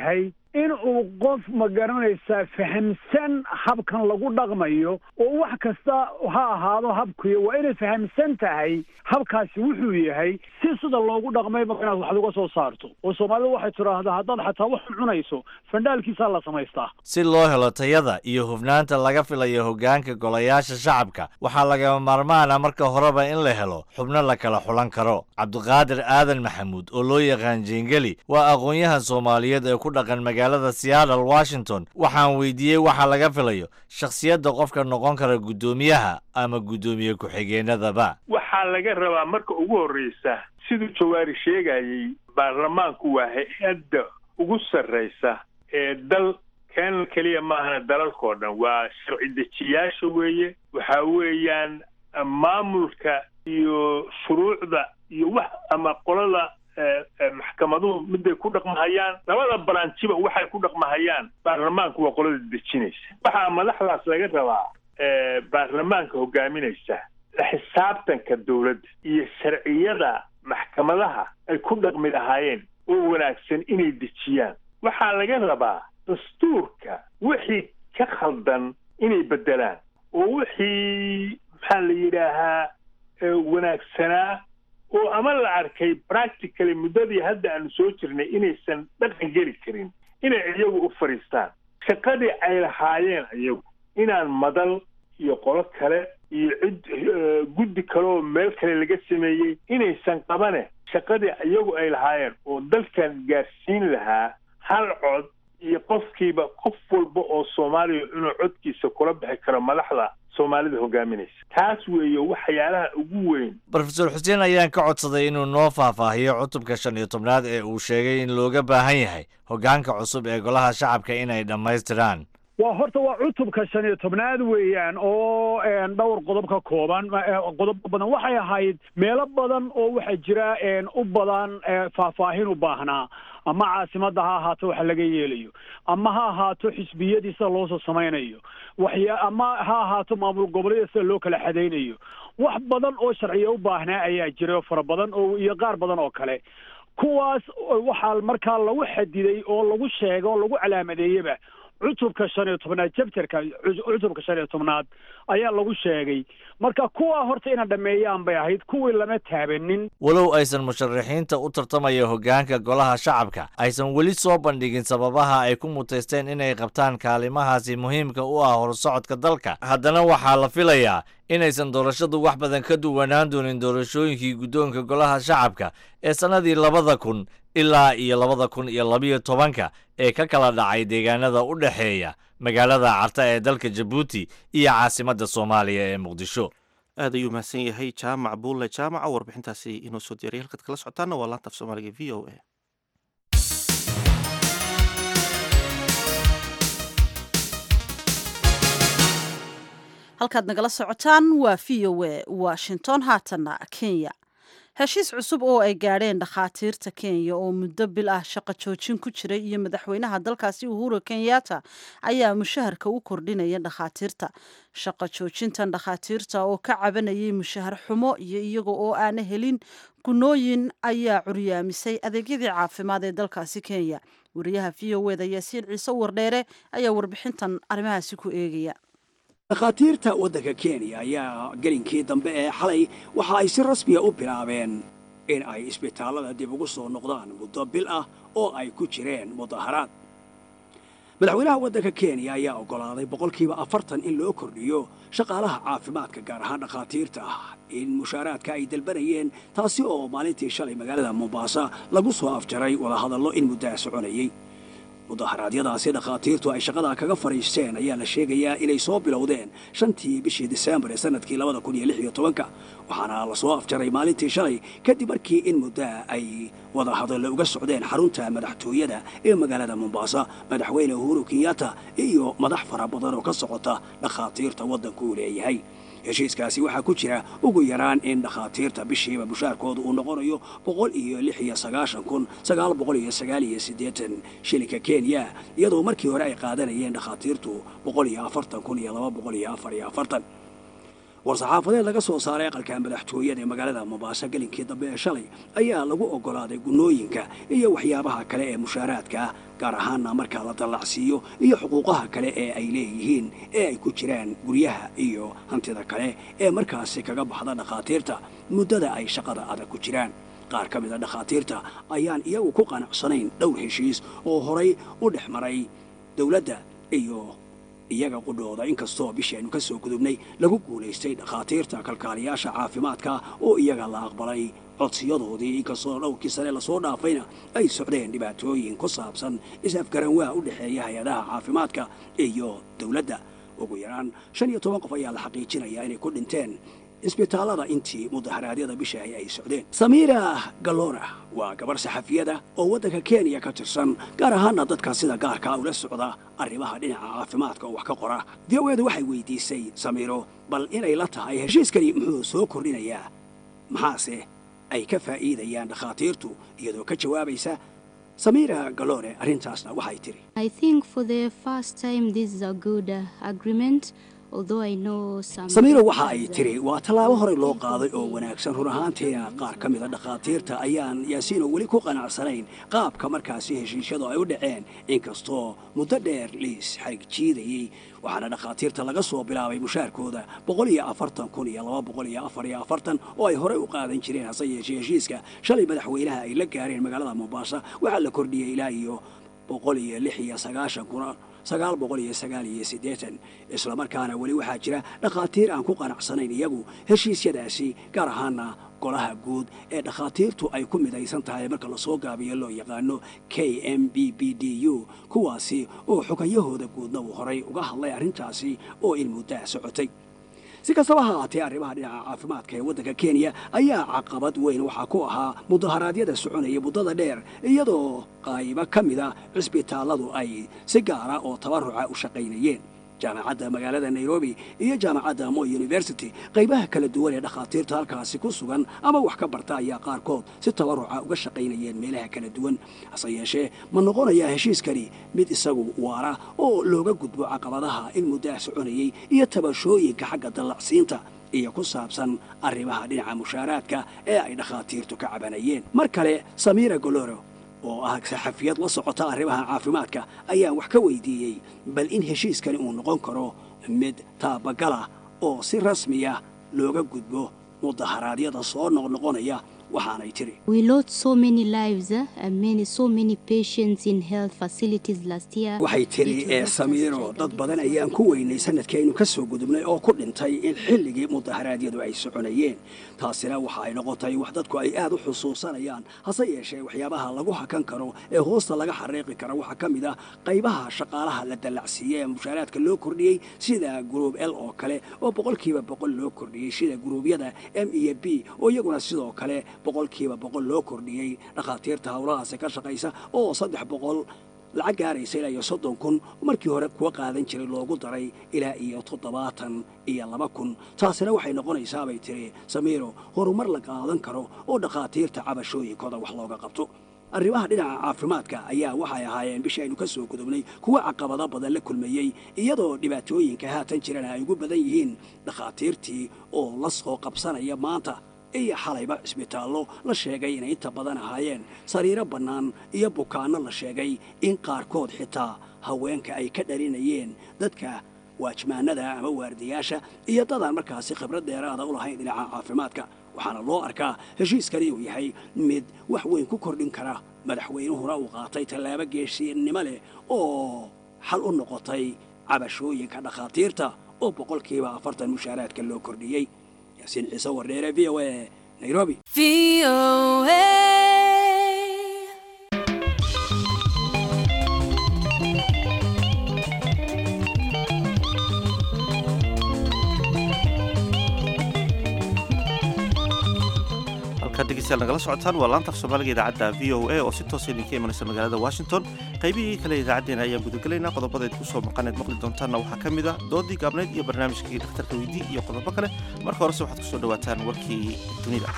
in uu qof ma garanaysaa fahamsan habkan lagu dhaqmayo oo wax kasta ha ahaado habkuyo waa inay fahamsan tahay habkaasi wuxuu yahay si sida loogu dhaqmay ma inaad wax uga soo saarto oo soomaalidu waxay tidhaahdaa haddaad xataa wax cunayso fandhaalkiisaa la samaystaa si loo helo tayada iyo hufnaanta laga filayo hoggaanka golayaasha shacabka waxaa lagama maarmaana marka horeba in la helo xubno la kala xulan karo cabdiqaadir aadan maxamuud oo loo yaqaan jeengeli waa aqoon-yahan soomaaliyeed ee ku dhaqan magaalada seattle washington waxaan weydiiyey waxa laga filayo shakhsiyadda qofka noqon kara guddoomiyaha ama guddoomiye ku-xigeenadaba waxaa laga rabaa marka ugu horreysa siduu jawaari sheegayey baarlamaanku waa hay-adda ugu sarraysa ee dal keenan keliya maahana dalalkao dhan waa sharci dejiyaasha weeye waxa weeyaan maamulka iyo shuruucda iyo wax ama qolada maxkamaduhu miday ku dhaqmahayaan labada baranjiba waxay ku dhaqmahayaan baarlamaanku waa qolada dejinaysa waxaa madaxdaas laga rabaa baarlamaanka hogaaminaysa la xisaabtanka dowladda iyo sharciyada maxkamadaha ay ku dhaqmi lahaayeen oo wanaagsan inay dejiyaan waxaa laga rabaa dastuurka wixii ka khaldan inay beddelaan oo wixii maxaa la yidhaahaa wanaagsanaa oo ama la arkay practically muddadii hadda aanu soo jirnay inaysan dhaqan geli karin inay iyagu u fadhiistaan shaqadii ay lahaayeen iyagu inaan madal iyo qolo kale iyo cid guddi kale oo meel kale laga sameeyey inaysan qabane shaqadii iyagu ay lahaayeen oo dalkan gaarsiin lahaa hal cod iyo qofkiiba qof walba oo soomaaliya inuu codkiisa kula bixi karo madaxda soomaalida hogaaminaysa taas weeye waxyaalaha ugu weyn rofeor xuseen ayaan ka codsaday inuu noo faahfaahiyo cutubka shan iyo tobnaad ee uu sheegay in looga baahan yahay hoggaanka cusub ee golaha shacabka inay dhammaystiraan waa horta waa cutubka shan iyo tobnaad weeyaan oo dhowr qodob ka kooban qodobo badan waxay ahayd meelo badan oo waxaa jira u badan faahfaahin u baahnaa ama caasimadda ha ahaato waxa laga yeelayo ama ha ahaato xisbiyadii sida loosoo samaynayo waxya ama ha ahaato maamul goboleeda sida loo kala xadaynayo wax badan oo sharciya u baahnaa ayaa jira fara badan oo iyo qaar badan oo kale kuwaas waxaa markaa lagu xadiday oo lagu sheega oo lagu calaamadeeyeba cutubka shan iyo tobnaad jabtarka cutubka shan iyo tobnaad ayaa lagu sheegay marka kuwaa horta ina dhammeeyaan bay ahayd kuwii lama taabanin walow aysan musharaxiinta u tartamaya hoggaanka golaha shacabka aysan weli soo bandhigin sababaha ay ku mutaysteen inay qabtaan kaalimahaasi muhiimka u ah horsocodka dalka haddana waxaa la filayaa inaysan doorashadu wax badan ka duwanaan doonin doorashooyinkii guddoonka golaha shacabka ee sannadii labada kun ilaa iyo labada kun iyo labiyo tobanka ee ka kala dhacay deegaanada u dhexeeya magaalada carta ee dalka jabuuti iyo caasimadda soomaaliya ee muqdisho aad ayuu mahadsan yahay jaamac buulle jaamaca warbixintaasi inoo soo diyaray halkaad kala socotaana waa laanta af soomaaliga v o a halkaad nagala socotaan waa v o a washington haatanna kenya heshiis cusub oo ay gaadheen dhakhaatiirta kenya oo muddo bil ah shaqo joojin ku jiray iyo madaxweynaha dalkaasi uhuru kenyatta ayaa mushaharka u kordhinaya dhakhaatiirta shaqo joojintan dhakhaatiirta oo ka cabanayay mushahar xumo iyo iyaga oo aana helin gunooyin ayaa curyaamisay adeegyadii caafimaad ee dalkaasi kenya wariyaha v o eda yaasiin ciise wardheere ayaa warbixintan arrimahaasi ku eegaya dhakhaatiirta waddanka kenya ayaa gelinkii dambe ee xalay waxa ay si rasmiya u bilaabeen in ay isbitaallada dib ugu soo noqdaan muddo bil ah oo ay ku jireen mudaharaad madaxweynaha waddanka kenya ayaa oggolaaday boqolkiiba afartan in loo kordhiyo shaqaalaha caafimaadka gaar ahaan dhakhaatiirta ah in mushaaraadka ay dalbanayeen taasi oo maalintii shalay magaalada mombaasa lagu soo afjaray wadahadallo in muddaha soconayey mudaharaadyadaasi dhakhaatiirtu ay shaqada kaga fadhiisteen ayaa la sheegayaa inay soo bilowdeen shantii bishii disembar ee sanadkii labada kun iyo lix iyo tobanka waxaana lasoo afjaray maalintii shalay kadib markii in muddaa ay wadahadallo uga socdeen xarunta madaxtooyada ee magaalada mombaasa madaxweyne uhuru kenyatta iyo madax fara badan oo ka socota dhakhaatiirta waddanku uu leeyahay heshiiskaasi waxaa ku jira ugu yaraan in dhakhaatiirta bishiiba mushaarkooda uu noqonayo boqol iyo lix iyo sagaashan kun sagaal boqol iyo sagaal iyo siddeetan shilinka kenya iyadoo markii hore ay qaadanayeen dhakhaatiirtu boqol iyo afartan kun iyo laba boqol iyo afar iyo afartan war-saxaafadeed laga soo saaray aqalka madaxtooyada ee magaalada mombaaso gelinkii dambe ee shalay ayaa lagu oggolaaday gunnooyinka iyo waxyaabaha kale ee mushaaraadka ah gaar ahaana markaa la dallacsiiyo iyo xuquuqaha kale ee ay leeyihiin ee ay ku jiraan guryaha iyo hantida kale ee markaasi kaga baxda dhakhaatiirta muddada ay shaqada adag ku jiraan qaar ka mid a dhakhaatiirta ayaan iyagu ku qanacsanayn dhowr heshiis oo horay u dhex maray dowladda iyo iyaga qudhooda inkastoo bishaynu ka soo gudubnay lagu guulaystay dhakhaatiirta kalkaaliyaasha caafimaadka oo iyaga la aqbalay codsiyadoodii inkastoo dhowrkii sane lasoo dhaafayna ay socdeen dhibaatooyin ku saabsan is-afgaranwaa u dhexeeya hay-adaha caafimaadka iyo dowladda ugu yaraan shan iyo toban qof ayaa la xaqiijinayaa inay ku dhinteen isbitaallada intii mudaharaadyada bishahi ay socdeen samiira galora waa gabar saxafiyada oo waddanka kenya ka tirsan gaar ahaana dadka sida gaarkaa ula socda arrimaha dhinaca caafimaadka oo wax ka qora daweedu waxay weydiisay samiiro bal inay la tahay heshiiskani muxuu soo kordhinayaa maxaase ay ka faa'iidayaan dhakhaatiirtu iyadoo ka jawaabaysa samiira galore arrintaasna waxay tidhi I think for the first time this is a good uh, agreement. Although I know some samiiro waxa ay tiri waa tallaabo horey loo qaaday oo wanaagsan run ahaantiina qaar ka mida dhakhaatiirta ayaan yaasiino weli ku qanacsanayn qaabka markaasi heshiisyadu ay u dhaceen inkastoo muddo dheer liis xarig jiidayey waxaana dhakhaatiirta laga soo bilaabay mushaarkooda boqol iyo afartan kun iyo laba boqol iyo afar iyo afartan oo ay horey u qaadan jireen hase yeeshee heshiiska shalay madaxweynaha ay la gaareen magaalada mombasa waxaa la kordhiyey ilaa iyo boqol iyo lix iyo sagaashan kuna sagaal boqol iyo sagaal iyo siddeetan islamarkaana weli waxaa jira dhakhaatiir aan ku qanacsanayn iyagu heshiisyadaasi gaar ahaana golaha guud ee dhakhaatiirtu ay ku midaysan tahay marka lasoo gaabiyo loo yaqaano k m b b d u kuwaasi oo xogayahooda guudna uu horay uga hadlay arrintaasi oo in muddaa socotay si kastaba ha haatee arrimaha dhinaca caafimaadka ee waddanka kenya ayaa caqabad weyn waxaa ku ahaa mudaharaadyada soconaya muddada dheer iyadoo qaybo ka mida cisbitaalladu ay si gaara oo tabaruca u shaqaynayeen jaamacadda magaalada nairobi iyo jaamacadda mo university qaybaha kala duwan ee dhakhaatiirta halkaasi ku sugan ama wax ka barta ayaa qaarkood si tabaruca uga shaqaynayeen meelaha kala duwan hase yeeshee ma noqonayaa heshiiskani mid isagu waara oo looga gudbo caqabadaha in muddaa soconayey iyo tabashooyinka xagga dallacsiinta iyo ku saabsan arrimaha dhinaca mushaaraadka ee ay dhakhaatiirtu ka cabanayeen mar kale samiira goloro oo ah saxafiyad la socota arrimaha caafimaadka ayaan wax ka weydiiyey bal in heshiiskani uu noqon karo mid taabagala oo si rasmiya looga gudbo mudaharaadyada soo noqnoqonaya waxaanay tiri We lost so many lives uh, and many so many patients in health facilities last year. waxay tiri ee samiiro dad badan ayaan ku weynay sanadkaynu ka soo gudubnay oo ku dhintay in xilligii mudaharaadyadu ay soconayeen taasina waxa ay noqotay wax dadku ay aad u xusuusanayaan hase yeeshee waxyaabaha lagu hakan karo ee hoosta laga xariiqi kara waxaa ka mid ah qaybaha shaqaalaha la dallacsiiyey ee mushaaraadka loo kordhiyey sida gruub l oo kale oo boqolkiiba boqol loo kordhiyey sida gruubyada m iyo b oo iyaguna sidoo kale boqolkiiba boqol loo kordhiyey dhakhaatiirta howlahaasi ka shaqaysa oo saddex boqol lacag gaaraysa ilaa iyo soddon kun markii hore kuwa qaadan jiray loogu daray ilaa iyo toddobaatan iyo laba kun taasina waxay noqonaysaa bay tiri samiiro horumar la qaadan karo oo dhakhaatiirta cabashooyinkooda wax looga qabto arrimaha dhinaca caafimaadka ayaa waxay ahaayeen bishii aynu ka soo gudubnay kuwa caqabado badan la kulmayey iyadoo dhibaatooyinka haatan jirana ay ugu badan yihiin dhakhaatiirtii oo la soo qabsanaya maanta iyo xalayba cisbitaallo la sheegay inay inta badan ahaayeen sariiro bannaan iyo bukaanno la sheegay in qaarkood xitaa haweenka ay ka dhalinayeen dadka waajmaanada ama waardiyaasha iyo dadaan markaasi khibrad dheeraada u lahayn dhinaca caafimaadka waxaana loo arkaa heshiiskani uu yahay mid wax weyn ku kordhin kara madaxweynuhuna uu qaatay tallaabo geesinnimo leh oo xal u noqotay cabashooyinka dhakhaatiirta oo boqolkiiba afartan mushaaraadka loo kordhiyey yaasiin ciise wardheere v o a nairobi halkaad dhegeystayaal nagala socotaan waa laanta af soomaaliga idaacadda v o a oo si toosa idinka imanaysa magaalada washington qaybihii kale idaacaddeenna ayaan gudagelaynaa qodobadayd ku soo maqaneed maqli doontaanna waxaa ka mid a doodii gaabnayd iyo barnaamijkii dhakhtarka weydii iyo qodobo kale marka horese waxaad ku soo dhowaataan warkii dunida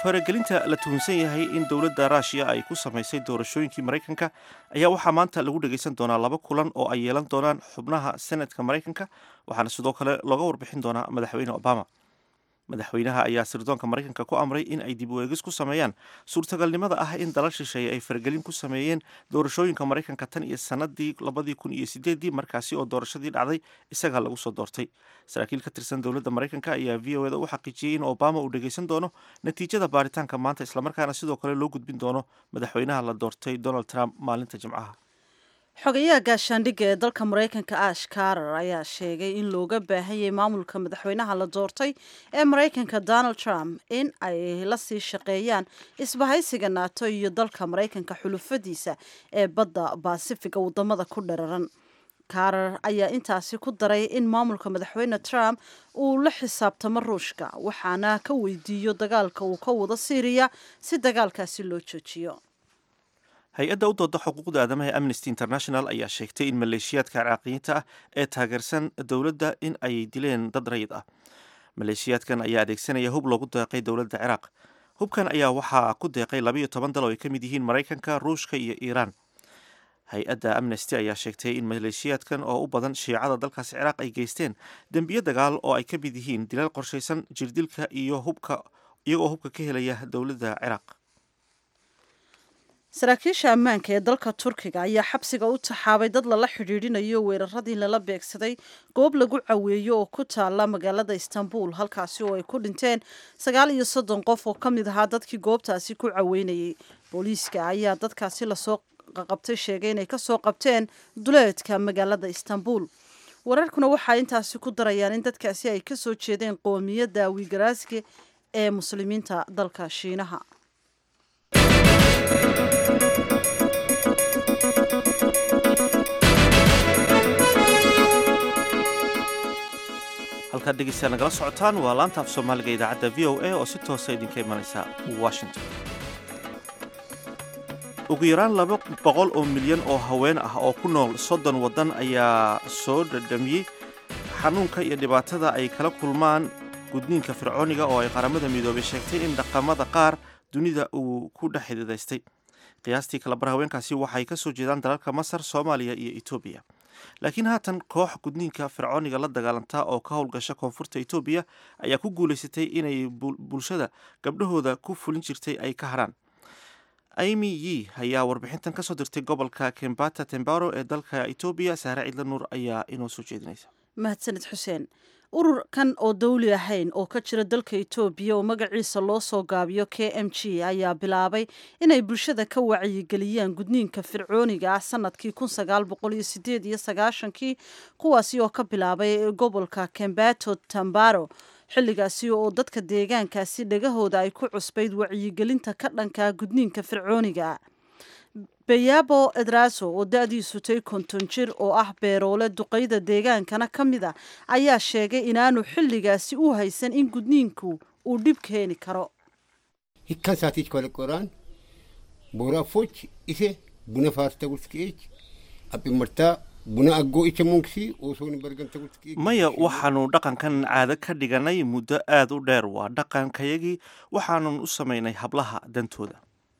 faragelinta la tuhunsan yahay in dowladda ruushiya ay ku samaysay doorashooyinkii maraykanka ayaa waxaa maanta lagu dhagaysan doonaa laba kulan oo ay yeelan doonaan xubnaha senatka maraykanka waxaana sidoo kale looga warbixin doonaa madaxweyne obama madaxweynaha ayaa sirdoonka maraykanka ku amray in ay dib u eegis ku sameeyaan suurtagalnimada ah in dalal shisheeye ay faragelin ku sameeyeen doorashooyinka maraykanka tan iyo sanadii labadii kun iyo sideedii markaasi oo doorashadii dhacday isagaa lagu soo doortay saraakiil ka tirsan dowladda maraykanka ayaa v o eda u xaqiijiyey in obama uu dhagaysan doono natiijada baaritaanka maanta islamarkaana sidoo kale loo gudbin doono madaxweynaha la doortay donald trump maalinta jimcaha xogayaha gaashaandhigga ee dalka maraykanka ash karar ayaa sheegay in looga baahan yahay maamulka madaxweynaha la doortay ee maraykanka donald trump in ay la sii shaqeeyaan isbahaysiga naato iyo dalka maraykanka xulufadiisa ee badda baasifiga wadamada ku dhararan karar ayaa intaasi ku daray in maamulka madaxweyne trump uu la xisaabtamo ruushka waxaana ka weydiiyo dagaalka uu ka wado syriya si dagaalkaasi loo joojiyo hay-adda u dooda xuquuqda aadamaha ee amnesty international ayaa sheegtay in maleeshiyaadka ciraaqiyiinta ah ee taageersan dowladda in ay dileen dad rayid ah maleeshiyaadkan ayaa adeegsanaya hub loogu deeqay dowladda ciraaq hubkan ayaa waxaa ku deeqay labayo toban dal oo ay ka mid yihiin maraykanka ruushka iyo iiraan hay-adda amnesty ayaa sheegtay in maleeshiyaadkan oo u badan shiicada dalkaasi ciraaq ay geysteen dembiyo dagaal oo ay ka mid yihiin dilal qorshaysan jirdilka iyo hubka iyagoo hubka ka helaya dowladda ciraaq saraakiisha ammaanka ee dalka turkiga ayaa xabsiga u taxaabay dad lala xidhiidhinayo weeraradii lala beegsaday goob lagu caweeyo oo ku taala magaalada istanbul halkaasi oo ay ku dhinteen sagaal iyo soddon qof oo ka mid ahaa dadkii goobtaasi ku caweynayay booliiska ayaa dadkaasi lasoo qaqabtay sheegay inay kasoo qabteen duleedka magaalada istanbul wararkuna waxaa intaasi ku darayaan in dadkaasi ay kasoo jeedeen qoomiyadda wigaraaski ee muslimiinta dalka shiinaha halkaad dhegeystayaal nagala socotaan waa laanta af soomaaliga idaacadda v o a oo si toosa idinka imanaysa washington ugu yaraan laba boqol oo milyan oo haween ah oo ku nool soddon waddan ayaa soo dhadhamiyey xanuunka iyo dhibaatada ay kala kulmaan gudniinka fircooniga oo ay qaramada midoobay sheegtay in dhaqamada qaar dunida uu ku dhex xididaystay qiyaastii kalabar haweenkaasi waxay ka soo jeedaan dalalka masar soomaaliya iyo etoobiya laakiin haatan koox gudniinka fircooniga la dagaalanta oo ka howlgasha koonfurta etoobiya ayaa ku guulaysatay inay bulshada gabdhahooda ku fulin jirtay ay ka harhaan amy yi ayaa warbixintan kasoo dirtay gobolka kembata tembaro ee dalka etoobiya saare cidla nuur ayaa inoo soo jeedinaysa mahadsanid xuseen ururkan oo dawli ahayn oo ka jira dalka etoobiya oo magaciisa loo soo gaabiyo k m g ayaa bilaabay inay bulshada ka wacyigeliyaan gudniinka fircooniga ah sanadkii kun sagaal boqol iyo sideed iyo sagaashankii kuwaasi oo ka bilaabay gobolka kembato tambaro xilligaasi oo dadka deegaankaasi dhagahooda ay ku cusbayd wacyigelinta ka dhanka gudniinka fircooniga bayabo edraso oo da-diisu tay konton jir oo ah beeroole duqayda deegaankana ka mid a ayaa sheegay inaanu xilligaasi u haysan in gudniinku uu dhib keeni karo hikkasaatiich kolqoraan boorafoch ise buna faartagurski'eech aphimartaa buna aggoo icha munksi osoon bargantagurski'eech maya waxaanu dhaqankan caado ka dhiganay muddo aada u dheer waa dhaqankayagii waxaanun u samaynay hablaha dantooda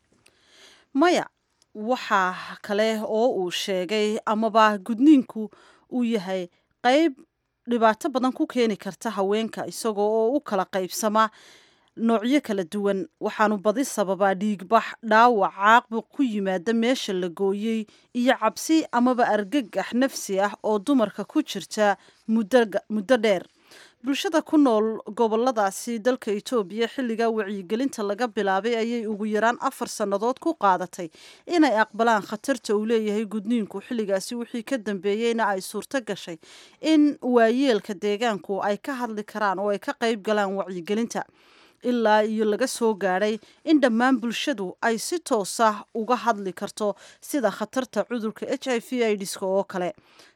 maya waxaa kale oo uu sheegay amaba gudniinku uu yahay qayb dhibaato badan ku keeni karta haweenka isagoo oo u kala qaybsama noocyo kala duwan waxaanu badi sababaa dhiigbax dhaawac caaqbuq ku yimaada meesha la gooyey iyo cabsi amaba argagax nafsi ah oo dumarka ku jirta muddo dheer bulshada ku nool goboladaasi dalka etoobiya xilligaa wacyigelinta laga bilaabay ayay ugu yaraan afar sannadood ku qaadatay inay aqbalaan khatarta uu leeyahay gudniinku xilligaasi wixii ka dambeeyeyna ay suurto gashay in waayeelka deegaanku ay ka hadli karaan oo ay ka qayb galaan wacyigelinta ilaa iyo laga soo gaadhay in dhammaan bulshadu ay si toos ah uga hadli karto sida khatarta cudurka h i v idska oo kale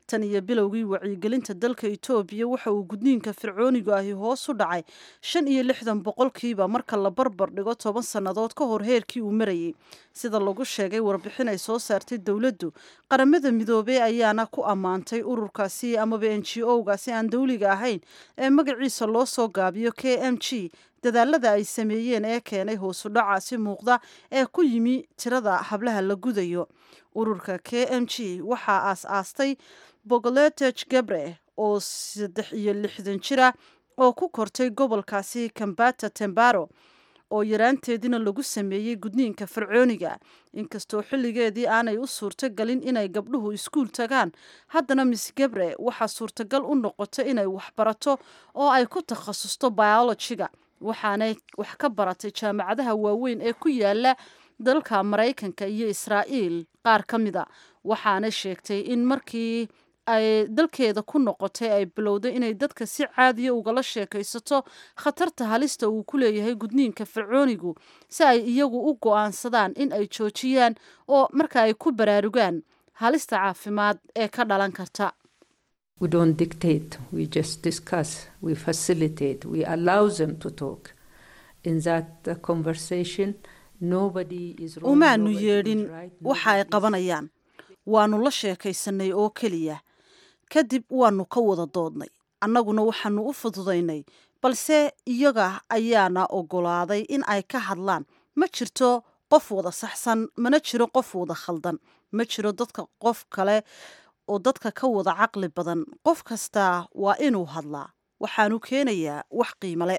tan iyo bilowgii wacyigelinta dalka etoobiya waxa uu gudniinka fircooniga ahi hoos u dhacay shan iyo lixdan boqolkiiba marka la barbar dhigo toban sannadood ka hor heerkii uu marayay sida lagu sheegay warbixin ay soo saartay dowladdu qaramada midoobey ayaana ku ammaantay ururkaasi amaba n g o-gaasi aan dowliga ahayn ee magaciisa loo soo gaabiyo k m g dadaalada ay sameeyeen ee keenay hoosu dhacaasi muuqda ee ku yimi tirada hablaha la gudayo ururka k m g waxaa aas-aastay bogoleteg gabre oo saddex iyo lixdan jira oo ku kortay gobolkaasi kambata tembaro oo yaraanteediina lagu sameeyey gudniinka fircooniga inkastoo xilligeedii aanay u suurtogelin inay gabdhuhu iskuul tagaan haddana miss gabre waxaa suurtagal u noqota inay waxbarato oo ay ku takhasusto biologiga waxaanay wax ka baratay jaamacadaha waaweyn ee ku yaala dalka maraykanka iyo israa'iil qaar ka mida waxaana sheegtay in markii ay dalkeeda ku noqotay ay bilowday inay dadka si caadiya ugala sheekaysato khatarta halista uu ku leeyahay gudniinka fircoonigu si ay iyagu u go'aansadaan in ay joojiyaan oo marka ay ku baraarugaan halista caafimaad ee ka dhalan karta We don't dictate, we just discuss, we facilitate, we allow them to talk. In that uh, conversation, nobody is wrong. umaanu nobody is yeedhin right, waxa ay qabanayaan waannu la sheekaysanay oo keliya kadib waannu ka wada doodnay annaguna waxaannu u fududaynay balse iyaga ayaana oggolaaday in ay ka hadlaan ma jirto qof wada saxsan mana jiro qof wada khaldan ma jiro dadka qof kale oo dadka ka wada caqli badan qof kastaa waa inuu hadlaa waxaanu keenayaa wax qiimale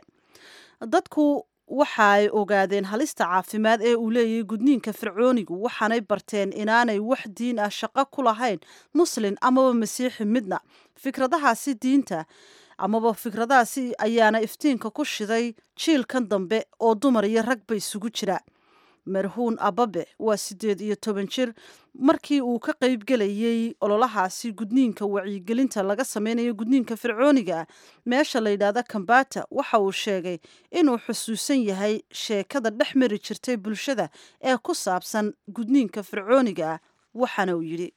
dadku waxa ay ogaadeen halista caafimaad ee uu leeyahay gudniinka fircoonigu waxaanay barteen inaanay wax diin ah shaqo ku lahayn muslin amaba masiixi midna fikradahaasi diinta amaba fikradahaasi ayaana iftiinka ku shiday jiilkan dambe oo dumar iyo ragba isugu jira marhuun ababe waa siddeed iyo toban jir markii uu ka qaybgelayey ololahaasi gudniinka wacyigelinta laga sameynayo gudniinka fircooniga ah meesha la yidhaahda kambata waxa uu sheegay inuu xusuusan yahay sheekada dhex mari jirtay bulshada ee ku saabsan gudniinka fircooniga ah waxaana uu yidhi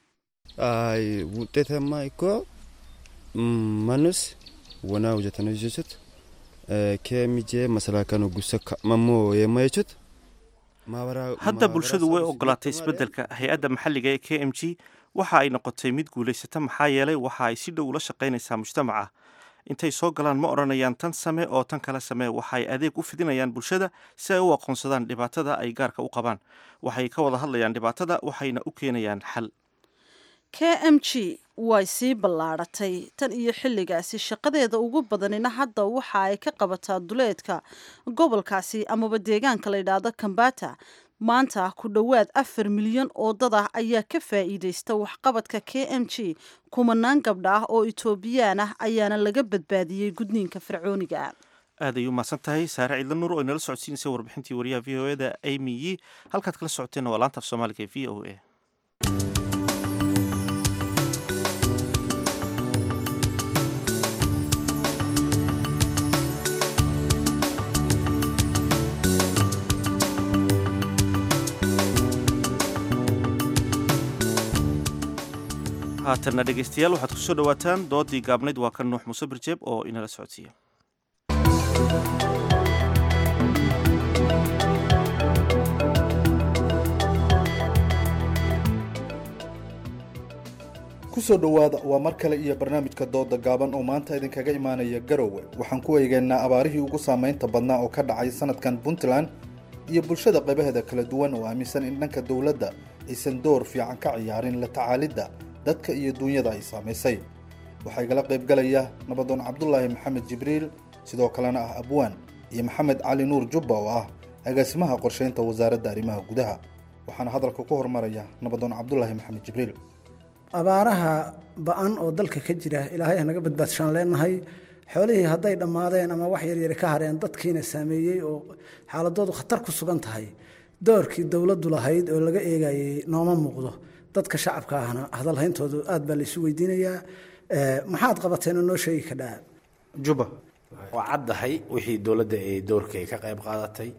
Ay, wuxeetama iko manus wana hojjetanii jechuudha. Keemijee masalaakaan gusa mamoo yeema jechuudha. hadda bulshadu way ogolaatay isbeddelka hay-adda maxalliga ee k m g waxa ay noqotay mid guulaysata maxaa yeelay waxa ay si dhow ula shaqaynaysaa mujtamaca intay soo galaan ma odhanayaan tan same oo tan kale samee waxa ay adeeg u fidinayaan bulshada si ay u aqoonsadaan dhibaatada ay gaarka u qabaan waxay ka wada hadlayaan dhibaatada waxayna u keenayaan xal k m g way sii ballaadhatay tan iyo xilligaasi shaqadeeda ugu badanina hadda waxa ay ka qabataa duleedka gobolkaasi amaba deegaanka la yidhaahdo kambata maanta ku dhowaad afar milyan oo dad ah ayaa ka faa'iidaysta waxqabadka k m g kumanaan gabdha ah oo etoobiyaan ah ayaana laga badbaadiyey gudniinka fircooniga ah aad ay u mahadsan tahay saare ciidla nuur oo inala socodsiinaysa warbixintii wariyaha v o eda amy yi halkaad kala socoteenna waa laanta af soomaaliga ee v o a haatanna dhegaystayaal waxaad ku soo dhowaataan doodii gaabnayd waa kan nuux muuse birjeeb oo inala socodsiiya kusoo dhowaada waa mar kale iyo barnaamijka dooda gaaban oo maanta idinkaga imaanaya garowe waxaan ku eegaynaa abaarihii ugu saamaynta badnaa oo ka dhacay sanadkan puntland iyo bulshada qaybaheeda kala duwan oo aaminsan in dhanka dowladda aysan door fiican ka ciyaarin la tacaalidda dadka iyo duunyada ay saamaysay waxaa igala qaybgalaya nabadoon cabdulaahi maxamed jibriil sidoo kalena ah abwaan iyo maxamed cali nuur jubba oo ah agaasimaha qorshaynta wasaaradda arrimaha gudaha waxaana hadalka ku hormaraya nabadoon cabdulaahi maxamed jibriil abaaraha ba-an oo dalka ka jira ilaahay hanaga badbaadshaan leenahay xoolihii hadday dhammaadeen ama wax yaryari ka hareen dadkiina saameeyey oo xaaladoodu khatar ku sugan tahay doorkii dowladdu lahayd oo laga eegayay nooma muuqdo dadka shacabka ahna hadalhayntoodu aad baa laysu weydiinayaa maxaad qabateen oo noo sheegi kadhaa juba waa caddahay wixii dowladda ay doorka ay ka qayb qaadatay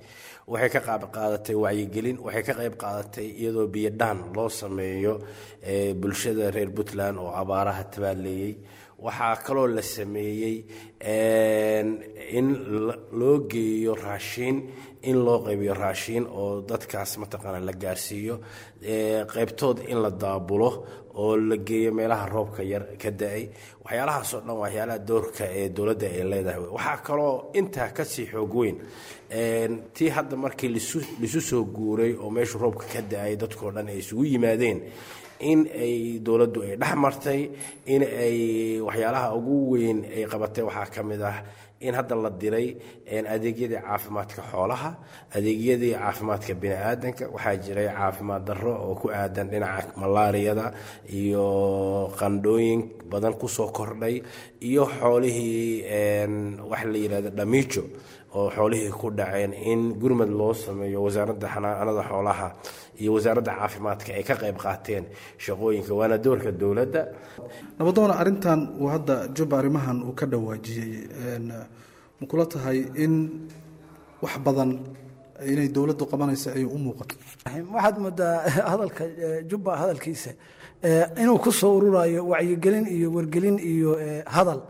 waxay ka qaab qaadatay wacyigelin waxay ka qayb qaadatay iyadoo biyodhaan loo sameeyo bulshada reer puntland oo abaaraha tabaaleeyey waxaa kaloo la sameeyey in loo geeyo raashiin in loo qaybiyo raashiin oo dadkaas mataqaana la gaarsiiyo qaybtood in la daabulo oo la geeyo meelaha roobka yar ka da-ay waxyaalahaasoo dhan waxyaalaha doorka ee dowladda ay leedahay waxaa kaloo intaa kasii xoog weyn tii hadda markii lisu soo guuray oo meeshu roobka ka da-ay dadkoo dhan ay isugu yimaadeen in ay dowladdu ay dhex martay in ay waxyaalaha ugu weyn ay qabatay waxaa ka mid ah in hadda la diray adeegyadii caafimaadka xoolaha adeegyadii caafimaadka bini-aadanka waxaa jiray caafimaad darro oo ku aadan dhinaca malaariyada iyo qandhooyin badan kusoo kordhay iyo xoolihii waxa la yidhahda dhamiijo oo xoolihii ku dhaceen in gurmad loo sameeyo wasaaradda xanaanada xoolaha iyo wasaaradda caafimaadka ay ka qayb qaateen shaqooyinka waana doorka dowladda nabadoona arrintan uu hadda jubba arrimahan uu ka dhawaajiyey ma kula tahay in wax badan inay dowladdu qabanaysa ay u muuqato waxaad moodaa hadalka jubba hadalkiisa inuu ku soo ururayo wacyigelin iyo wargelin iyo hadal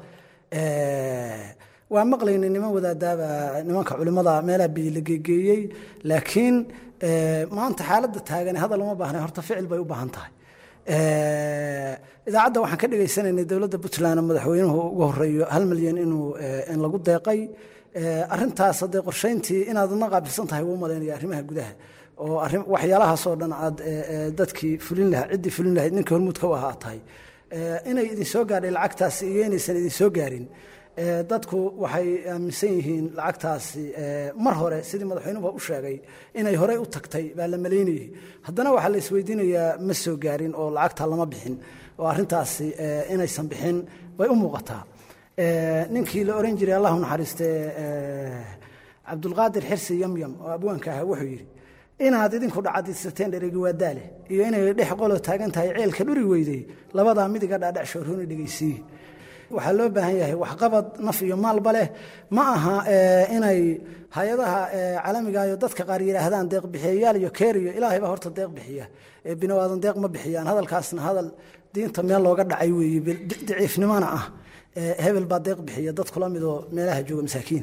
waa maqlaynay niman wadaadaaba nimanka culimada meelaha biyo la geegeeyey laakiin maanta xaaladda taagan hadal uma baahna horta ficil bay u baahan tahay idaacadda waxaan ka dhegaysanaynay dowladda puntland madaxweynuhu ugu horeeyo hal milyan inuu in lagu deeqay arintaas haddee qorshayntii inaad adna qaabilsan tahay wuu malaynaya arrimaha gudaha oo waxyaalahaasoo dhan aad dadkii fulin lahaa ciddii fulin lahayd ninkii hormuudka u ahaa tahay inay idin soo gaadhay lacagtaasi iyo inaysan idin soo gaarin dadku waxay aaminsan yihiin lacagtaasi mar hore sidii madaxweynuhu u sheegay inay horey u tagtay baa la malaynayay haddana waxaa la isweydiinayaa ma soo gaarin oo lacagta lama bixin oo arrintaasi inaysan bixin bay u muuqataa ninkii la oran jiray allahu naxariiste cabdulqaadir xirsi yamyam oo abwaanka ahaa wuxuu yidhi inaad idinku dhacadisateen dheregi waa daale iyo inay dhex qolo taagan tahay ceelka dhuri weydey labadaa midiga dhaadhac shoorhooni dhegaysiiye waxaa loo baahan yahay waxqabad naf iyo maalba leh ma aha inay hay-adaha caalamiga iyo dadka qaar yidhaahdaan deeq bixiyayaal iyo keeriyo ilaahay baa horta deeq bixiya binawaadan deeq ma bixiyaan hadalkaasna hadal diinta meel looga dhacay weeye daciifnimona ah hebel baa deeq bixiya dad kula midoo meelaha jooga masaakiina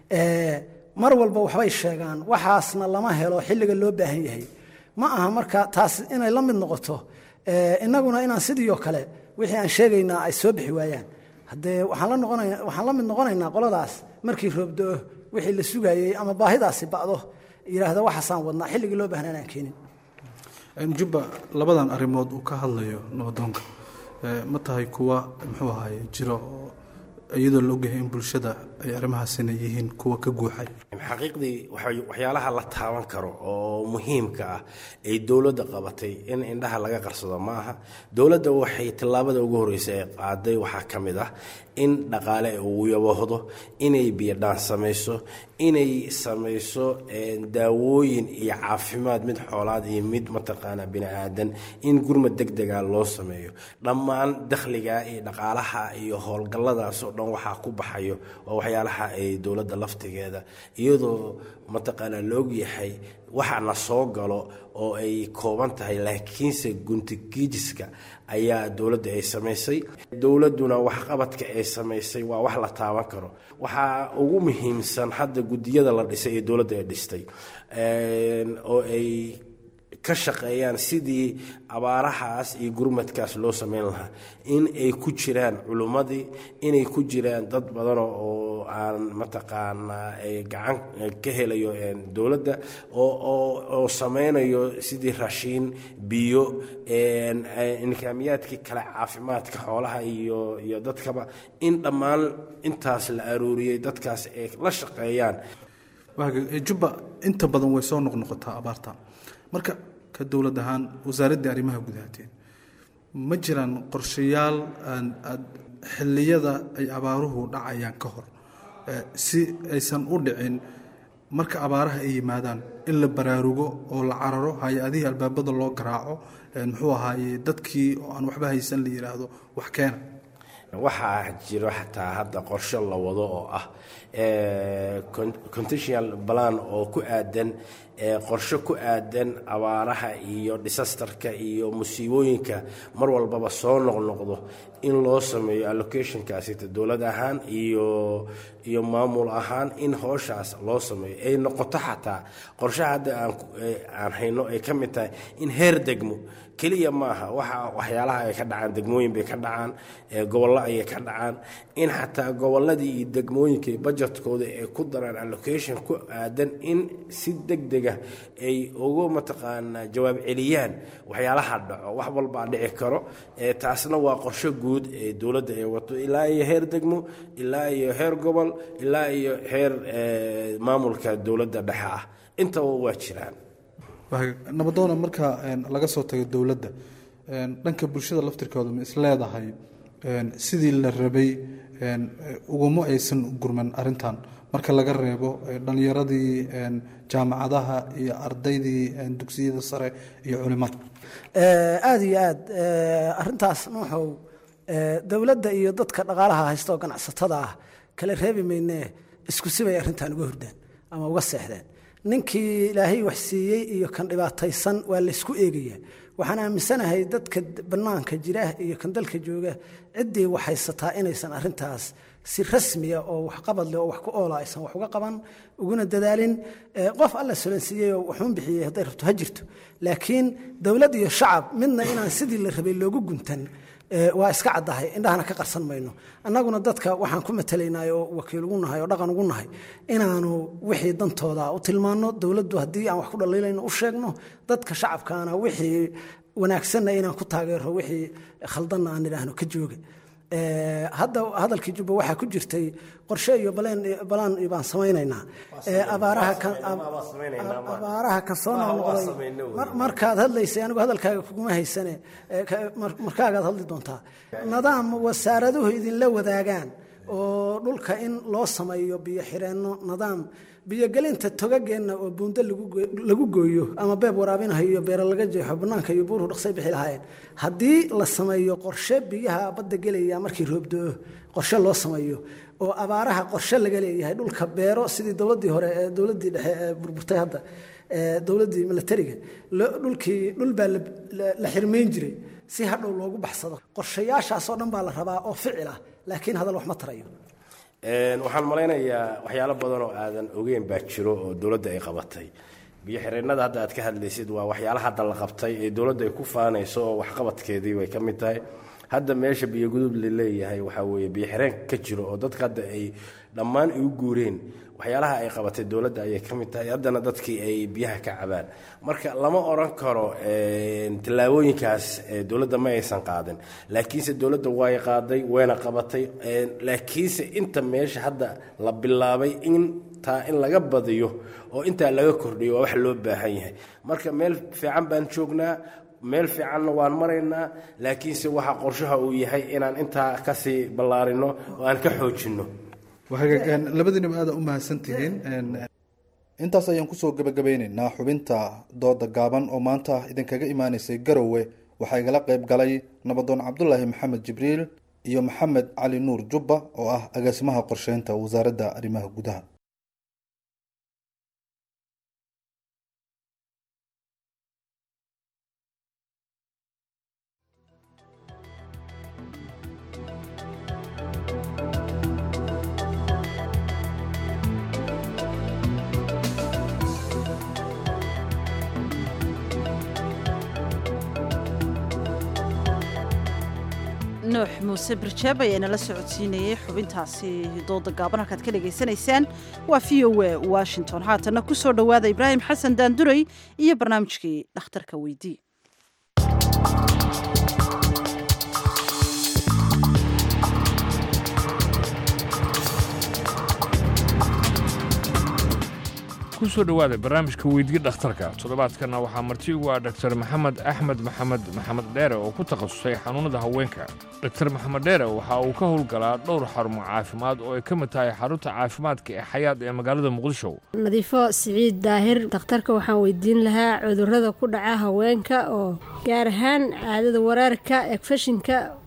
mar walba waxbay sheegaan waxaasna lama helo xilliga loo baahan yahay ma aha marka taas inay la mid noqoto innaguna inaan sidiioo kale wixii aan sheegaynaa ay soo bixi waayaan haddee waxaan la noqonayna waxaan la mid noqonaynaa qoladaas markii roobdo-o wixii la sugayey ama baahidaasi ba'do yidhaahda waxaasaan wadnaa xilligii loo baahnaa inaan keenin jubba labadan arrimood uu ka hadlayo nabadoonka ma tahay kuwa muxuu ahaye jiro oo iyadoo la ogyahay in bulshada ay arrimahaasina yihiin kuwa ka guuxay xaqiiqdii waxyaalaha la taaban karo oo muhiimka ah ay dowladda qabatay in indhaha laga qarsado ma aha dowladda waxay tillaabada ugu horreysa ee qaaday waxaa ka mid ah in dhaqaale uu yaboohdo inay biyodhaan samayso inay samayso daawooyin iyo caafimaad mid xoolaad iyo mid mataqaana bini aadan in gurmad deg dega loo sameeyo dhammaan dakhliga iyo dhaqaalaha iyo howlgalladaasoo dhan waxaa ku baxayo waa waxyaalaha ay dowladda laftigeeda iyadoo mataqaanaa la ogyahay waxa na soo galo oo ay kooban tahay laakiinse guntigiijiska ayaa dowladda ay samaysay dowladduna waxqabadka ay samaysay waa wax la taaban karo waxaa ugu muhiimsan hadda guddiyada la dhisay ee dowladda ay dhistay oo ay ka shaqeeyaan sidii abaarahaas iyo gurmadkaas loo sameyn lahaa in ay ku jiraan culummadii inay ku jiraan dad badan oo aan mataqaanaa gacan ka helayo dowladda oo sameynayo sidii raashiin biyo nidaamyaadkii kale caafimaadka xoolaha iyo iyo dadkaba in dhammaan intaas la arooriyey dadkaas ay la shaqeeyaan jubba inta badan way soo noqnoqotaa abaarta marka ka dowlad ahaan wasaaraddii arrimaha gudahateen ma jiraan qorshayaal aad xilliyada ay abaaruhu dhacayaan ka hor si aysan u dhicin marka abaaraha ay yimaadaan in la baraarugo oo la cararo hay-adihii albaabada loo garaaco muxuu ahaaye dadkii oo aan waxba haysan la yidhaahdo wax keena waxaa jiro xataa hadda qorshe la wado oo ah conditional plan oo ku aadan qorshe ku aadan abaaraha iyo disasterka iyo musiibooyinka mar walbaba soo noqnoqdo in loo sameeyo allocationkaasita dowlad ahaan iyo iyo maamul ahaan in hooshaas loo sameeyo ay noqoto xataa qorshaha hadda aan aan hayno ay ka mid tahay in heer degmo keliya maaha waxa waxyaalaha ay ka dhacaan degmooyin bay ka dhacaan gobollo ayay ka dhacaan in xataa gobolladii iyo degmooyinka budgetkooda ay ku daraan allocation ku aadan in si deg dega ay ugu mataqaanaa jawaab celiyaan waxyaalaha dhaco wax walbaa dhici karo taasna waa qorshe guud ee dowladda ay wato ilaa iyo heer degmo ilaa iyo heer gobol ilaa iyo heer maamulka dowladda dhexe ah intaba waa jiraan nabadoona marka laga soo tago dowladda dhanka bulshada laftirkooda ma is leedahay sidii la rabay uguma aysan gurman arintan marka laga reebo dhalinyaradii jaamacadaha iyo ardaydii dugsiyada sare iyo culimada aada iyo aad arintaas nuuxow dowladda iyo dadka dhaqaalaha haysta oo ganacsatada ah kala reebi maynee isku sibay arrintan uga hordaan ama uga seexdeen ninkii ilaahay wax siiyey iyo kan dhibaataysan waa laysku eegaya waxaan aaminsanahay dadka bannaanka jira iyo kan dalka jooga ciddii wax haysataa inaysan arintaas si rasmiya oo waxqabad leh oo wax ku oola aysan wax uga qaban uguna dadaalin qof alla solansiiyey oo waxuun bixiyey hadday rabto ha jirto laakiin dowlad iyo shacab midna inaan sidii la rabay loogu guntan waa iska caddahay indhahana ka qarsan mayno annaguna dadka waxaan ku matalaynay oo wakiil ugu nahay oo dhaqan ugu nahay inaanu wixii dantooda u tilmaanno dowladdu haddii aan wax ku dhaliilayno u sheegno dadka shacabkaana wixii wanaagsanna inaan ku taageero wixii khaldanna aan idhaahno ka jooga hadda hadalkii jubba waxaa ku jirtay qorshe iyo balaan baan samaynaynaa abaaraha ka soo noqnoqday markaad hadlaysay anigu hadalkaaga kuguma haysane markaagaad hadli doontaa nidaam wasaaraduhu idinla wadaagaan oo dhulka in loo sameeyo biyo xireenno nidaam biyogelinta togageenna oo buundo lagu gooyo ama beeb waraabinaha iyo beero laga jeexo bannaanka iyo buuruhu dhaqsay bixi lahaayeen haddii la sameeyo qorshe biyaha badda gelaya markii roobdo-o qorshe loo sameeyo oo abaaraha qorshe laga leeyahay dhulka beero sidii dowladdii hore ee dowladdii dhexe ee burburtay hadda dowladdii milatariga dhulkii dhul baa la xirmayn jiray si hadhow loogu baxsado qorshayaashaasoo dhan baa la rabaa oo ficil ah laakiin hadal wax ma tarayo waxaan malaynayaa waxyaalo badan oo aadan ogeyn baa jiro oo dowladda ay qabatay biyo xireennada hadda aad ka hadlaysid waa waxyaala hadda la qabtay ee dowladda ay ku faanayso oo waxqabadkeedii bay ka mid tahay hadda meesha biyogudub laleeyahay waxaa weeye biyo xireen ka jiro oo dadka hadda ay dhammaan igu guureen waxyaalaha ay qabatay dowladda ayay ka mid tahay haddana dadkii ay biyaha ka cabaan marka lama odhan karo tallaabooyinkaas dowladda ma aysan qaadin laakiinse dowladda way qaaday wayna qabatay laakiinse inta meesha hadda la bilaabay intaa in laga badiyo oo intaa laga kordhiyo waa wax loo baahan yahay marka meel fiican baan joognaa meel fiicanna waan maraynaa laakiinse waxa qorshaha uu yahay inaan intaa kasii ballaarino oo aan ka xoojinno labadiinaba aada u mahadsantihiin intaas ayaan kusoo gabagabeyneynaa xubinta dooda gaaban oo maanta idinkaga imaaneysay garowe waxaa igala qeyb galay nabadoon cabdulaahi maxamed jibriil iyo maxamed cali nuur jubba oo ah agaasimaha qorsheynta wasaaradda arrimaha gudaha nuux muuse barjaab ayaa nala socodsiinayay xubintaasi dooda gaaban halkaad ka dhagaysanaysaan waa v o a washington haatanna ku soo dhowaada ibraahim xasan daanduray iyo barnaamijkii dhakhtarka weydii kusoo dhowaada barnaamijka weydii dhakhtarka toddobaadkanna waxaa marti ugu ah dhaktar maxamed axmed maxamed maxamed dheere oo ku takhasusay xanuunnada haweenka dhaktar maxamed dheere waxa uu ka howlgalaa dhowr xarumo caafimaad oo ay ka mid tahay xarunta caafimaadka ee xayaad ee magaalada muqdisho nadiifo siciid daahir dhakhtarka waxaan weydiin lahaa cudurrada ku dhaca haweenka oo gaar ahaan caadada waraarka egfashinka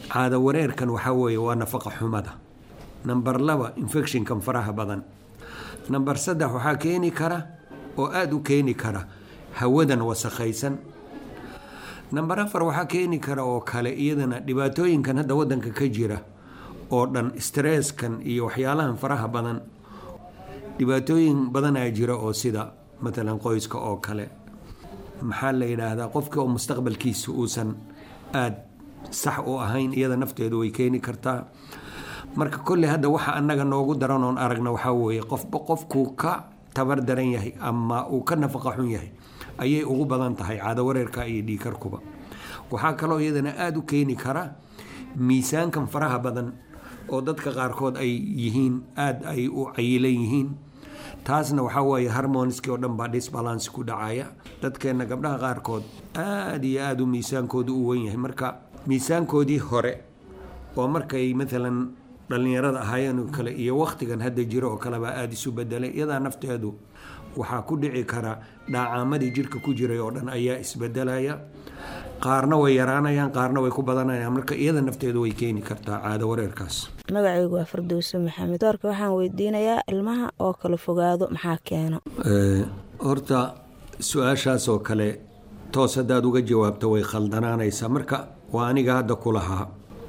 caado wareerkan waxaa weeye waa nafaqa xumada namber laba infectionkan faraha badan namber saddex waxaa keeni kara oo aada u keeni kara hawadan wasakhaysan namber afar waxaa keeni kara oo kale iyadana dhibaatooyinkan hadda wadanka ka jira oo dhan stresskan iyo waxyaalahan faraha badan dhibaatooyin badanaa jira oo sida matalan qoyska oo kale maxaa la yidhaahdaa qofka oo mustaqbalkiisa uusan aada sax u ahayn iyada nafteedu way keeni kartaa marka kolley hadda waxa annaga noogu daran oon aragna waxaa weeye qofba qofkuu ka tabar daran yahay ama uu ka nafaqa xun yahay ayay ugu badan tahay caado wareerka iyo dhiikarkuba waxaa kaloo iyadana aada u keeni kara miisaankan faraha badan oo dadka qaarkood ay yihiin aada ay u cayilan yihiin taasna waxaa weeye harmoniski oo dhan baa disbalance ku dhacaya dadkeenna gabdhaha qaarkood aada iyo aada u miisaankoodu u wen yahay marka miisaankoodii hore oo markay maalan dhallinyarada ahaayeen oo kale iyo wakhtigan hadda jiro oo kalebaa aada isu bedelay iyadaa nafteedu waxaa ku dhici kara dhaacaamadii jirka ku jiray oo dhan ayaa isbedelaya qaarna way yaraanayaan qaarna way ku badanayaan marka iyada nafteedu way keeni kartaa caado wareerkaas magacaygu waa fardowse maxamed doorka waxaan weydiinayaa ilmaha oo kala fogaado maxaa keeno horta su-aashaas oo kale toos haddaad uga jawaabto way khaldanaanaysaa marka waa aniga hadda ku lahaa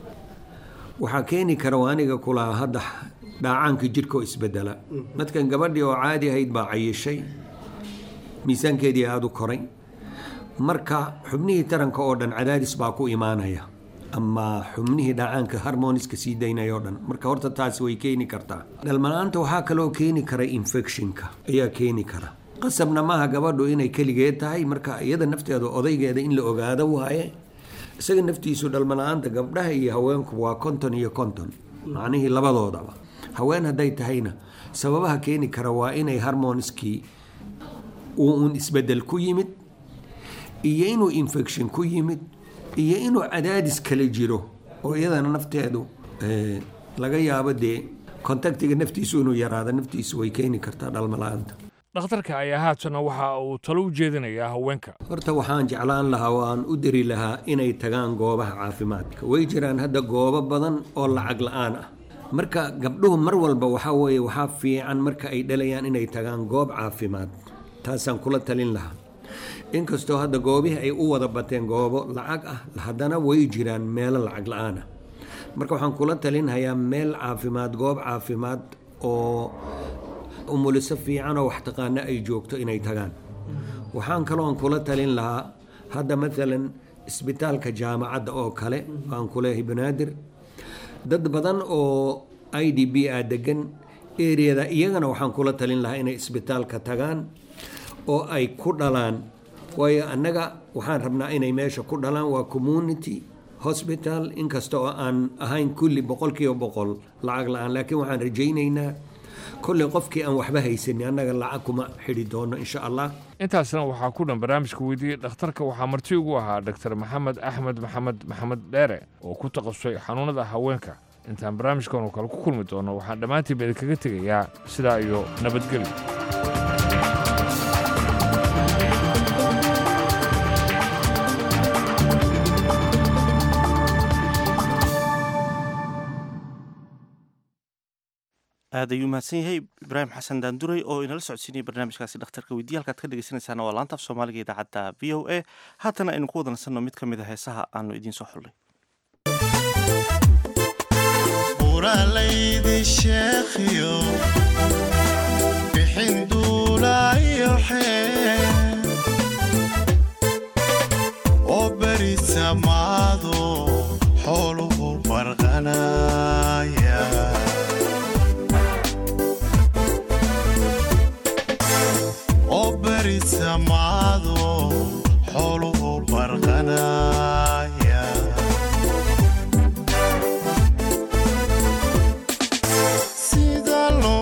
waxaa keeni kara waa aniga ku lahaa hadda dhaacaanka jirka oo isbedela dadkan gabadhii oo caadi ahayd baa cayishay miisaankeedii aada u koray marka xubnihii taranka oo dhan cadaadis baa ku imaanaya ama xubnihii dhacaanka harmoniska sii daynaya oo dhan marka horta taasi way keeni kartaa dhalmanaanta waxaa kaloo keeni kara infectionka ayaa keeni kara qasabna maaha gabadhu inay keligeed tahay marka iyada nafteeda odaygeeda in la ogaado waaye isaga naftiisu dhalmana-aanta gabdhaha iyo haweenku waa konton iyo konton macnihii labadoodaba haween hadday tahayna sababaha keeni kara waa inay harmoniskii uu uun isbedel ku yimid iyo inuu infection ku yimid iyo inuu cadaadis kale jiro oo iyadana nafteedu laga yaabo dee kontaktiga naftiisu inuu yaraado naftiisu way keeni kartaa dhalmala-aanta dhakhtarka ayaa haatana waxa uu talo u jeedinayaa haweenka horta waxaan jeclaan lahaa oo aan u diri lahaa inay tagaan goobaha caafimaadka way jiraan hadda goobo badan oo lacag la-aan ah marka gabdhuhu mar walba waxaa weeye waxaa fiican marka ay dhalayaan inay tagaan goob caafimaad taasaan kula talin lahaa inkastoo hadda goobihii ay u wada bateen goobo lacag ah haddana way jiraan meelo lacag la-aan ah marka waxaan kula talinhayaa meel caafimaad goob caafimaad oo umuliso fiican oo wax taqaano ay joogto inay tagaan waxaan kaloon kula talin lahaa hadda maalan isbitaalka jaamacadda oo kale waan kuleeyahay banaadir dad badan oo i d b a degan eriyada iyagana waxaan kula talin lahaa inay isbitaalka tagaan oo ay ku dhalaan waayo annaga waxaan rabnaa inay meesha ku dhalaan waa community hospital inkasta oo aan ahayn kulli boqolkiiba boqol lacag la-aan laakiin waxaan rajaynaynaa kolley qofkii aan waxba haysanin annaga lacag kuma xidhi doono insha allah intaasna waxaa ku dhan barnaamijka weydiiyey dhakhtarka waxaa marti ugu ahaa dr maxamed axmed maxamed maxamed dheere oo ku takhasusay xanuunada haweenka intaan barnaamijkan oo kale ku kulmi doono waxaan dhammaantiinba idinkaga tegayaa sidaa iyo nabadgelyo aad ayuu mahadsan yahay ibraahim xasan daanduray oo inala socodsiinaya barnaamijkaasi dhakhtarka weydiya halkaad ka dhegeysanaysaana waa laanta af soomaaliga idaacadda v o a haatana aynu ku wada nasanno mid ka mid a heesaha aanu idiin soo xullay uralaydi sheekhiyo bixin duulayo xee oo beri samaado xooluhu barqanaya oo beri samaado xooluhu barqanaya sida loo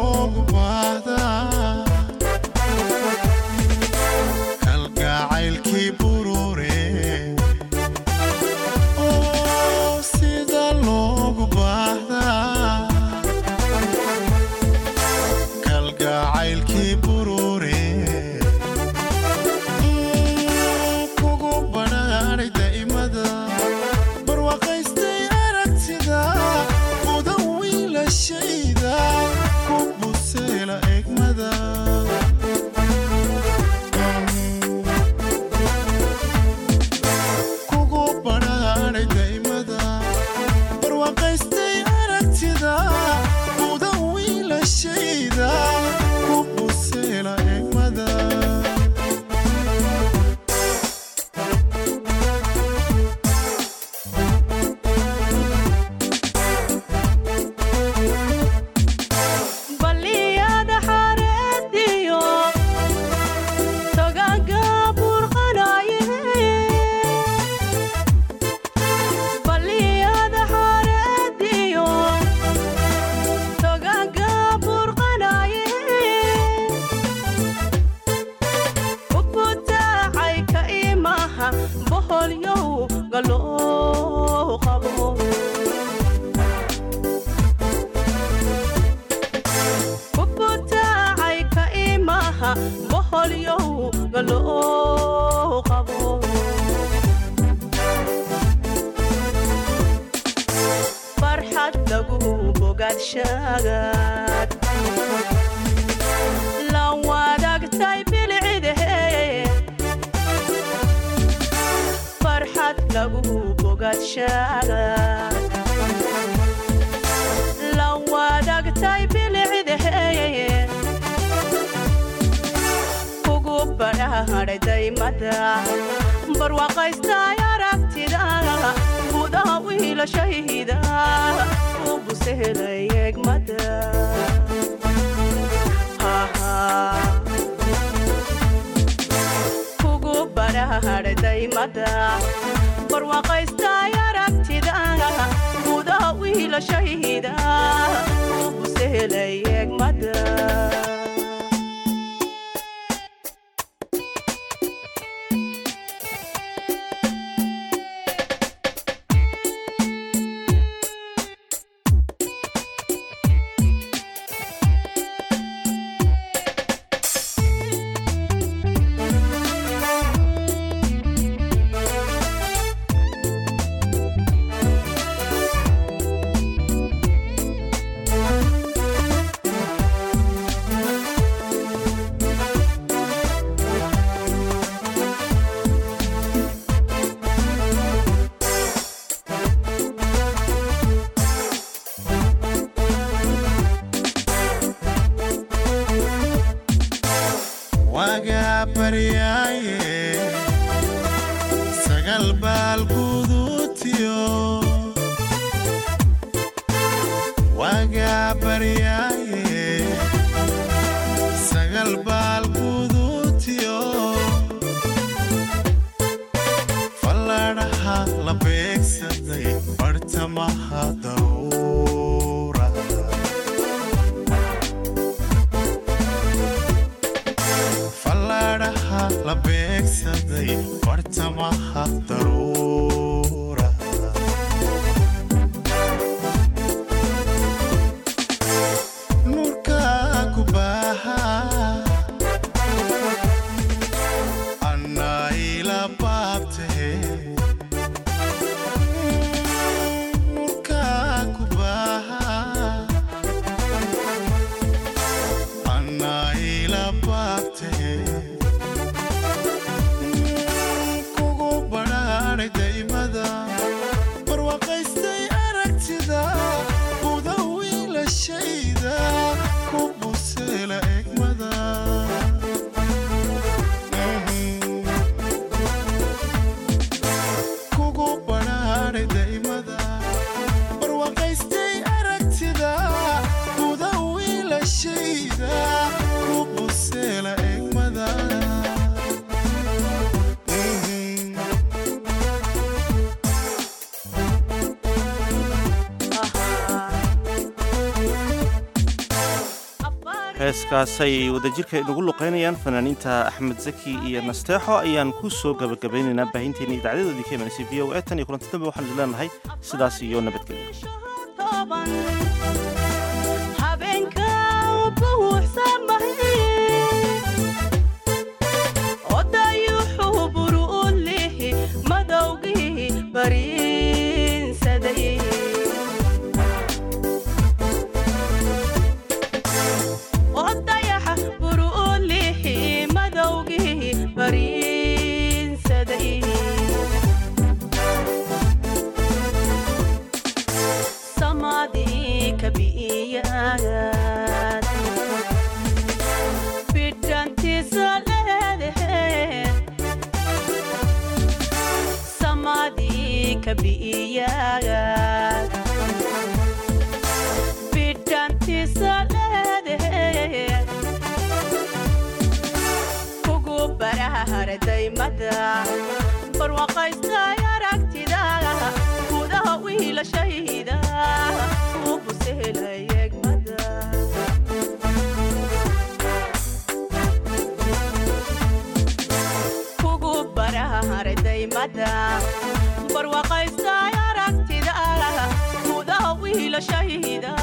bogaadshagaad la wadaagtay bilcidahe farxad lagu bogaadshagaad la wadaagtay bilcidahe kugu badhaadhay daymada barwaaqaystay aragtida gudaha wiilashayda u busehelay egmada kugu badhaadhay daymada barwaaqaystay aragtida gudaha wiilashayda u busehelay egmada wagaa baryaaye sagal baal guduutiyo wagaa baryaaye sagal baal guduutiyo falladhaha la beegsaday bartamaha dawra falladhaha la beegsaday bartamaha daruura nurka ku baaha annaa ila baabtahe nurka ku baaha annaa ila baabtahe kugu badhaadhay daymada barwaaqaystay aragtida buda wiilashayda ku buseela egmada kugu badhaadhay daymada barwaaqaystay aragtida buda wiilashayda ku buseela egmada heeskaasay wadajirka inugu luqaynayaan fanaaniinta axmed zaki iyo nasteexo ayaan ku soo gabagabeynaynaa baahinteena idacdadoodii ka imanaysa v o e tan iyo kulanti dambe waxaan idin leenahay sidaas iyo nabadgelyo habeenka buuxsamahay odayuxuu buru u lihi madowgii bariinsaday odayaxa buru u lihi madowgii bariinsaday samadii kabi'iyaad bidhantiisa leedahe samadii kabi'iyaad bidhantiisa leedahe kugu barahardaymada barwaaqaystay aragtida gudaha wiilashayda u busehelay egmada kugu barahardaymada barwaaqaystay aragtida gudaha wiilashayda